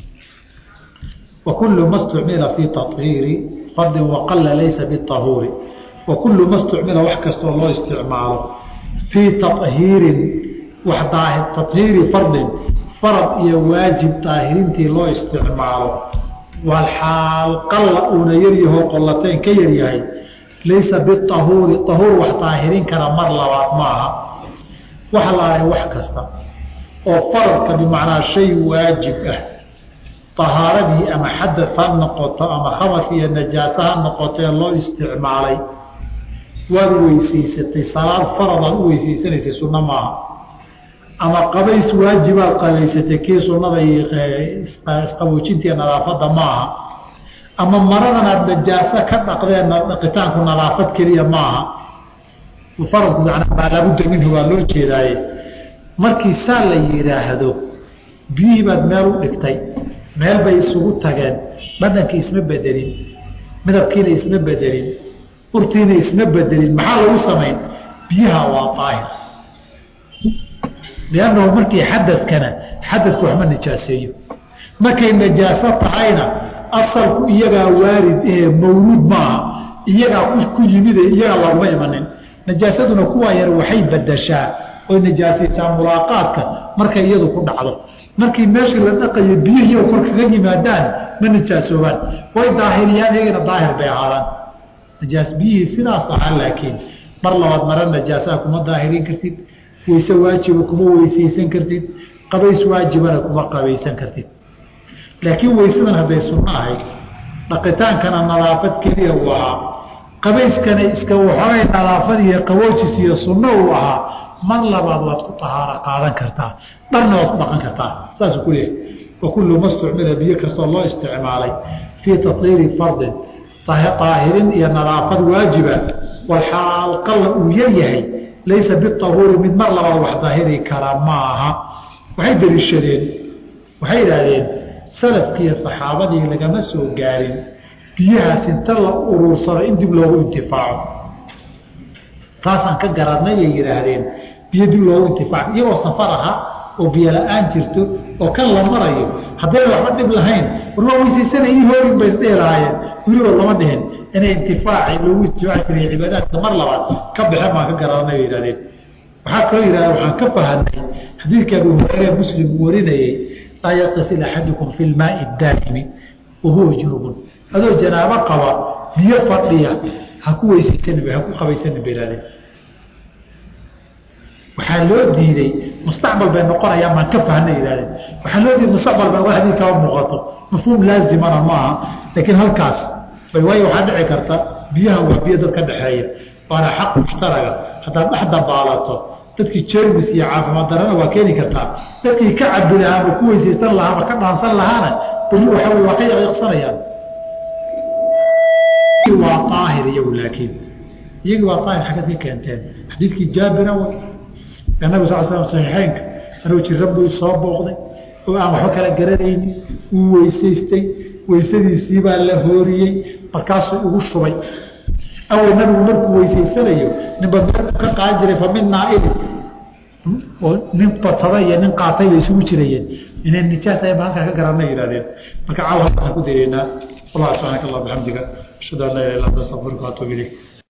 wa kullu ma stucmila fii tahiiri fardin waqalla laysa biahuuri wa kullu ma stucmila wax kastoo loo isticmaalo fii tahiirin wax tahiiri fardin farad iyo waajib daahirintii loo isticmaalo walxaal qalla uuna yaryahoo qollateen ka yaryahay laysa biahuuri ahuur wax daahirin kara mar labaad maaha waxa la ahay wax kasta oo faradka bimacnaa shay waajib ah tahaaradii ama xadad ha noqoto ama khabar iyo najaaso ha noqotee loo isticmaalay waad weysaysatay salaad faradaad u weysaysanaysay sunno maaha ama qabays waajibaad qabaysatay kii sunnada isqaboojintii nadaafadda maaha ama maradan aad najaaso ka dhaqdeen dhaqitaanku nadaafad keliya maaha faradku manaa maa laabudda minhu waa loo jeedaaye markii saa la yidhaahdo biyihii baad meel u dhigtay meel bay isugu tageen badhankii isma bedelin midabkiina isma bedelin urtiina isma bedelin maxaa lagu samayn biyaha waa daahir liannahu markii xadadkana xadadku waxma najaaseeyo markay najaaso tahayna asalku iyagaa waarid ee mawluud maaha iyagaa ku yimide iyagaa looguma imanin najaasaduna kuwaa yar waxay badashaa oy najaasaysaa mulaaqaadka markay iyadu ku dhacdo markii meeshii la dhaqayo biyihii kor kaga yimaadaan ma najaasoobaan way daahiriyaan iyagana daahir bay ahaadaan najaas biyihii sidaas ahaa laakiin mar labaad mara najaasaha kuma daahirin kartid weyse waajiba kuma weysaysan kartid qabays waajibana kuma qabaysan kartid laakiin weysadan hadday sunno ahayd dhaqitaankana nadaafad keliya uu ahaa qabayskana iska waxoogay nadaafad iyo qaboojis iyo sunno uu ahaa mar labaad waad ku tahaaro qaadan kartaa dharna waad ku dhaqan kartaa saasuu ku leeyahay wa kullu ma stucmila biyo kastoo loo isticmaalay fii tatiiri fardin daahirin iyo nadaafad waajiba walxaal qalla uu yaryahay laysa biahuuri mid mar labaad wax daahiri kara ma aha waxay deliishadeen waxay idhaahdeen salafkiiyo saxaabadii lagama soo gaarin biyahaas inta la uruursado in dib loogu intifaaco taasaan ka garanay bay yidhaahdeen biyo dib loogu intifaaco iyagoo safar aha oo biyo la-aan jirto oo kan la marayo haddayna waxba dhib lahayn warma weysaysanay ii hoorin bay isdhihi lahaayeen weliba lama dhihin inay intifaaci loogu istifaaci jiray cibaadaadka mar labaad ka baxeen baan ka garanay bay yihahdeen waxaa kaloo yidhahda waxaan ka fahanay xadiidka abu hureyre muslim warinayey laa yaktasil axadukum fi lmaai daa'imi wahuwa junubun adoo janaabo qaba biyo fadhiya ha ku weysaysan ha ku qabaysanin bay ihahdeen waxaa loo diiday mustaqbal bay noqonayaan baan ka fahna ihahdeen waxaa loo diiday mustaqbal ba hadii kama muuqato mafhuum laazimana maaha laakiin halkaas bay waayo waxaa dhici karta biyahan waa biyo dad ka dhexeeya waana xaq mushtaraga haddaad dhex dabaalato dadkii jermis iyo caafimaad darana waa keeni kartaa dadkii ka cabi lahaama ku weysaysan lahaama ka dhaansan lahaana beri waxa wey waa ka yaqyaqsanayaan waa aahir iyagu laakiin iyagii waa aahir xagad ka keenteen xadiidkii jaabira way nabi sal slam saxiixeynka anuu jiran buu soo booqday oo aan waxba kala garanaynin wuu weysaystay weysadiisii baa la hooriyey markaasuu ugu shubay awal nabigu markuu weysaysanayo ninba meel ka qaadan jiray fa min naailin oo nin batada iyo nin qaatay bay isugu jirayeen inay nijaas ay halkaa ka garanay yihahdeen marka caawa halkaasaan ku dareynaa wallah subxaanaka allah bixamdiga ashhadu an laa ilaha illa anta astaqfiruka waatuub ilayk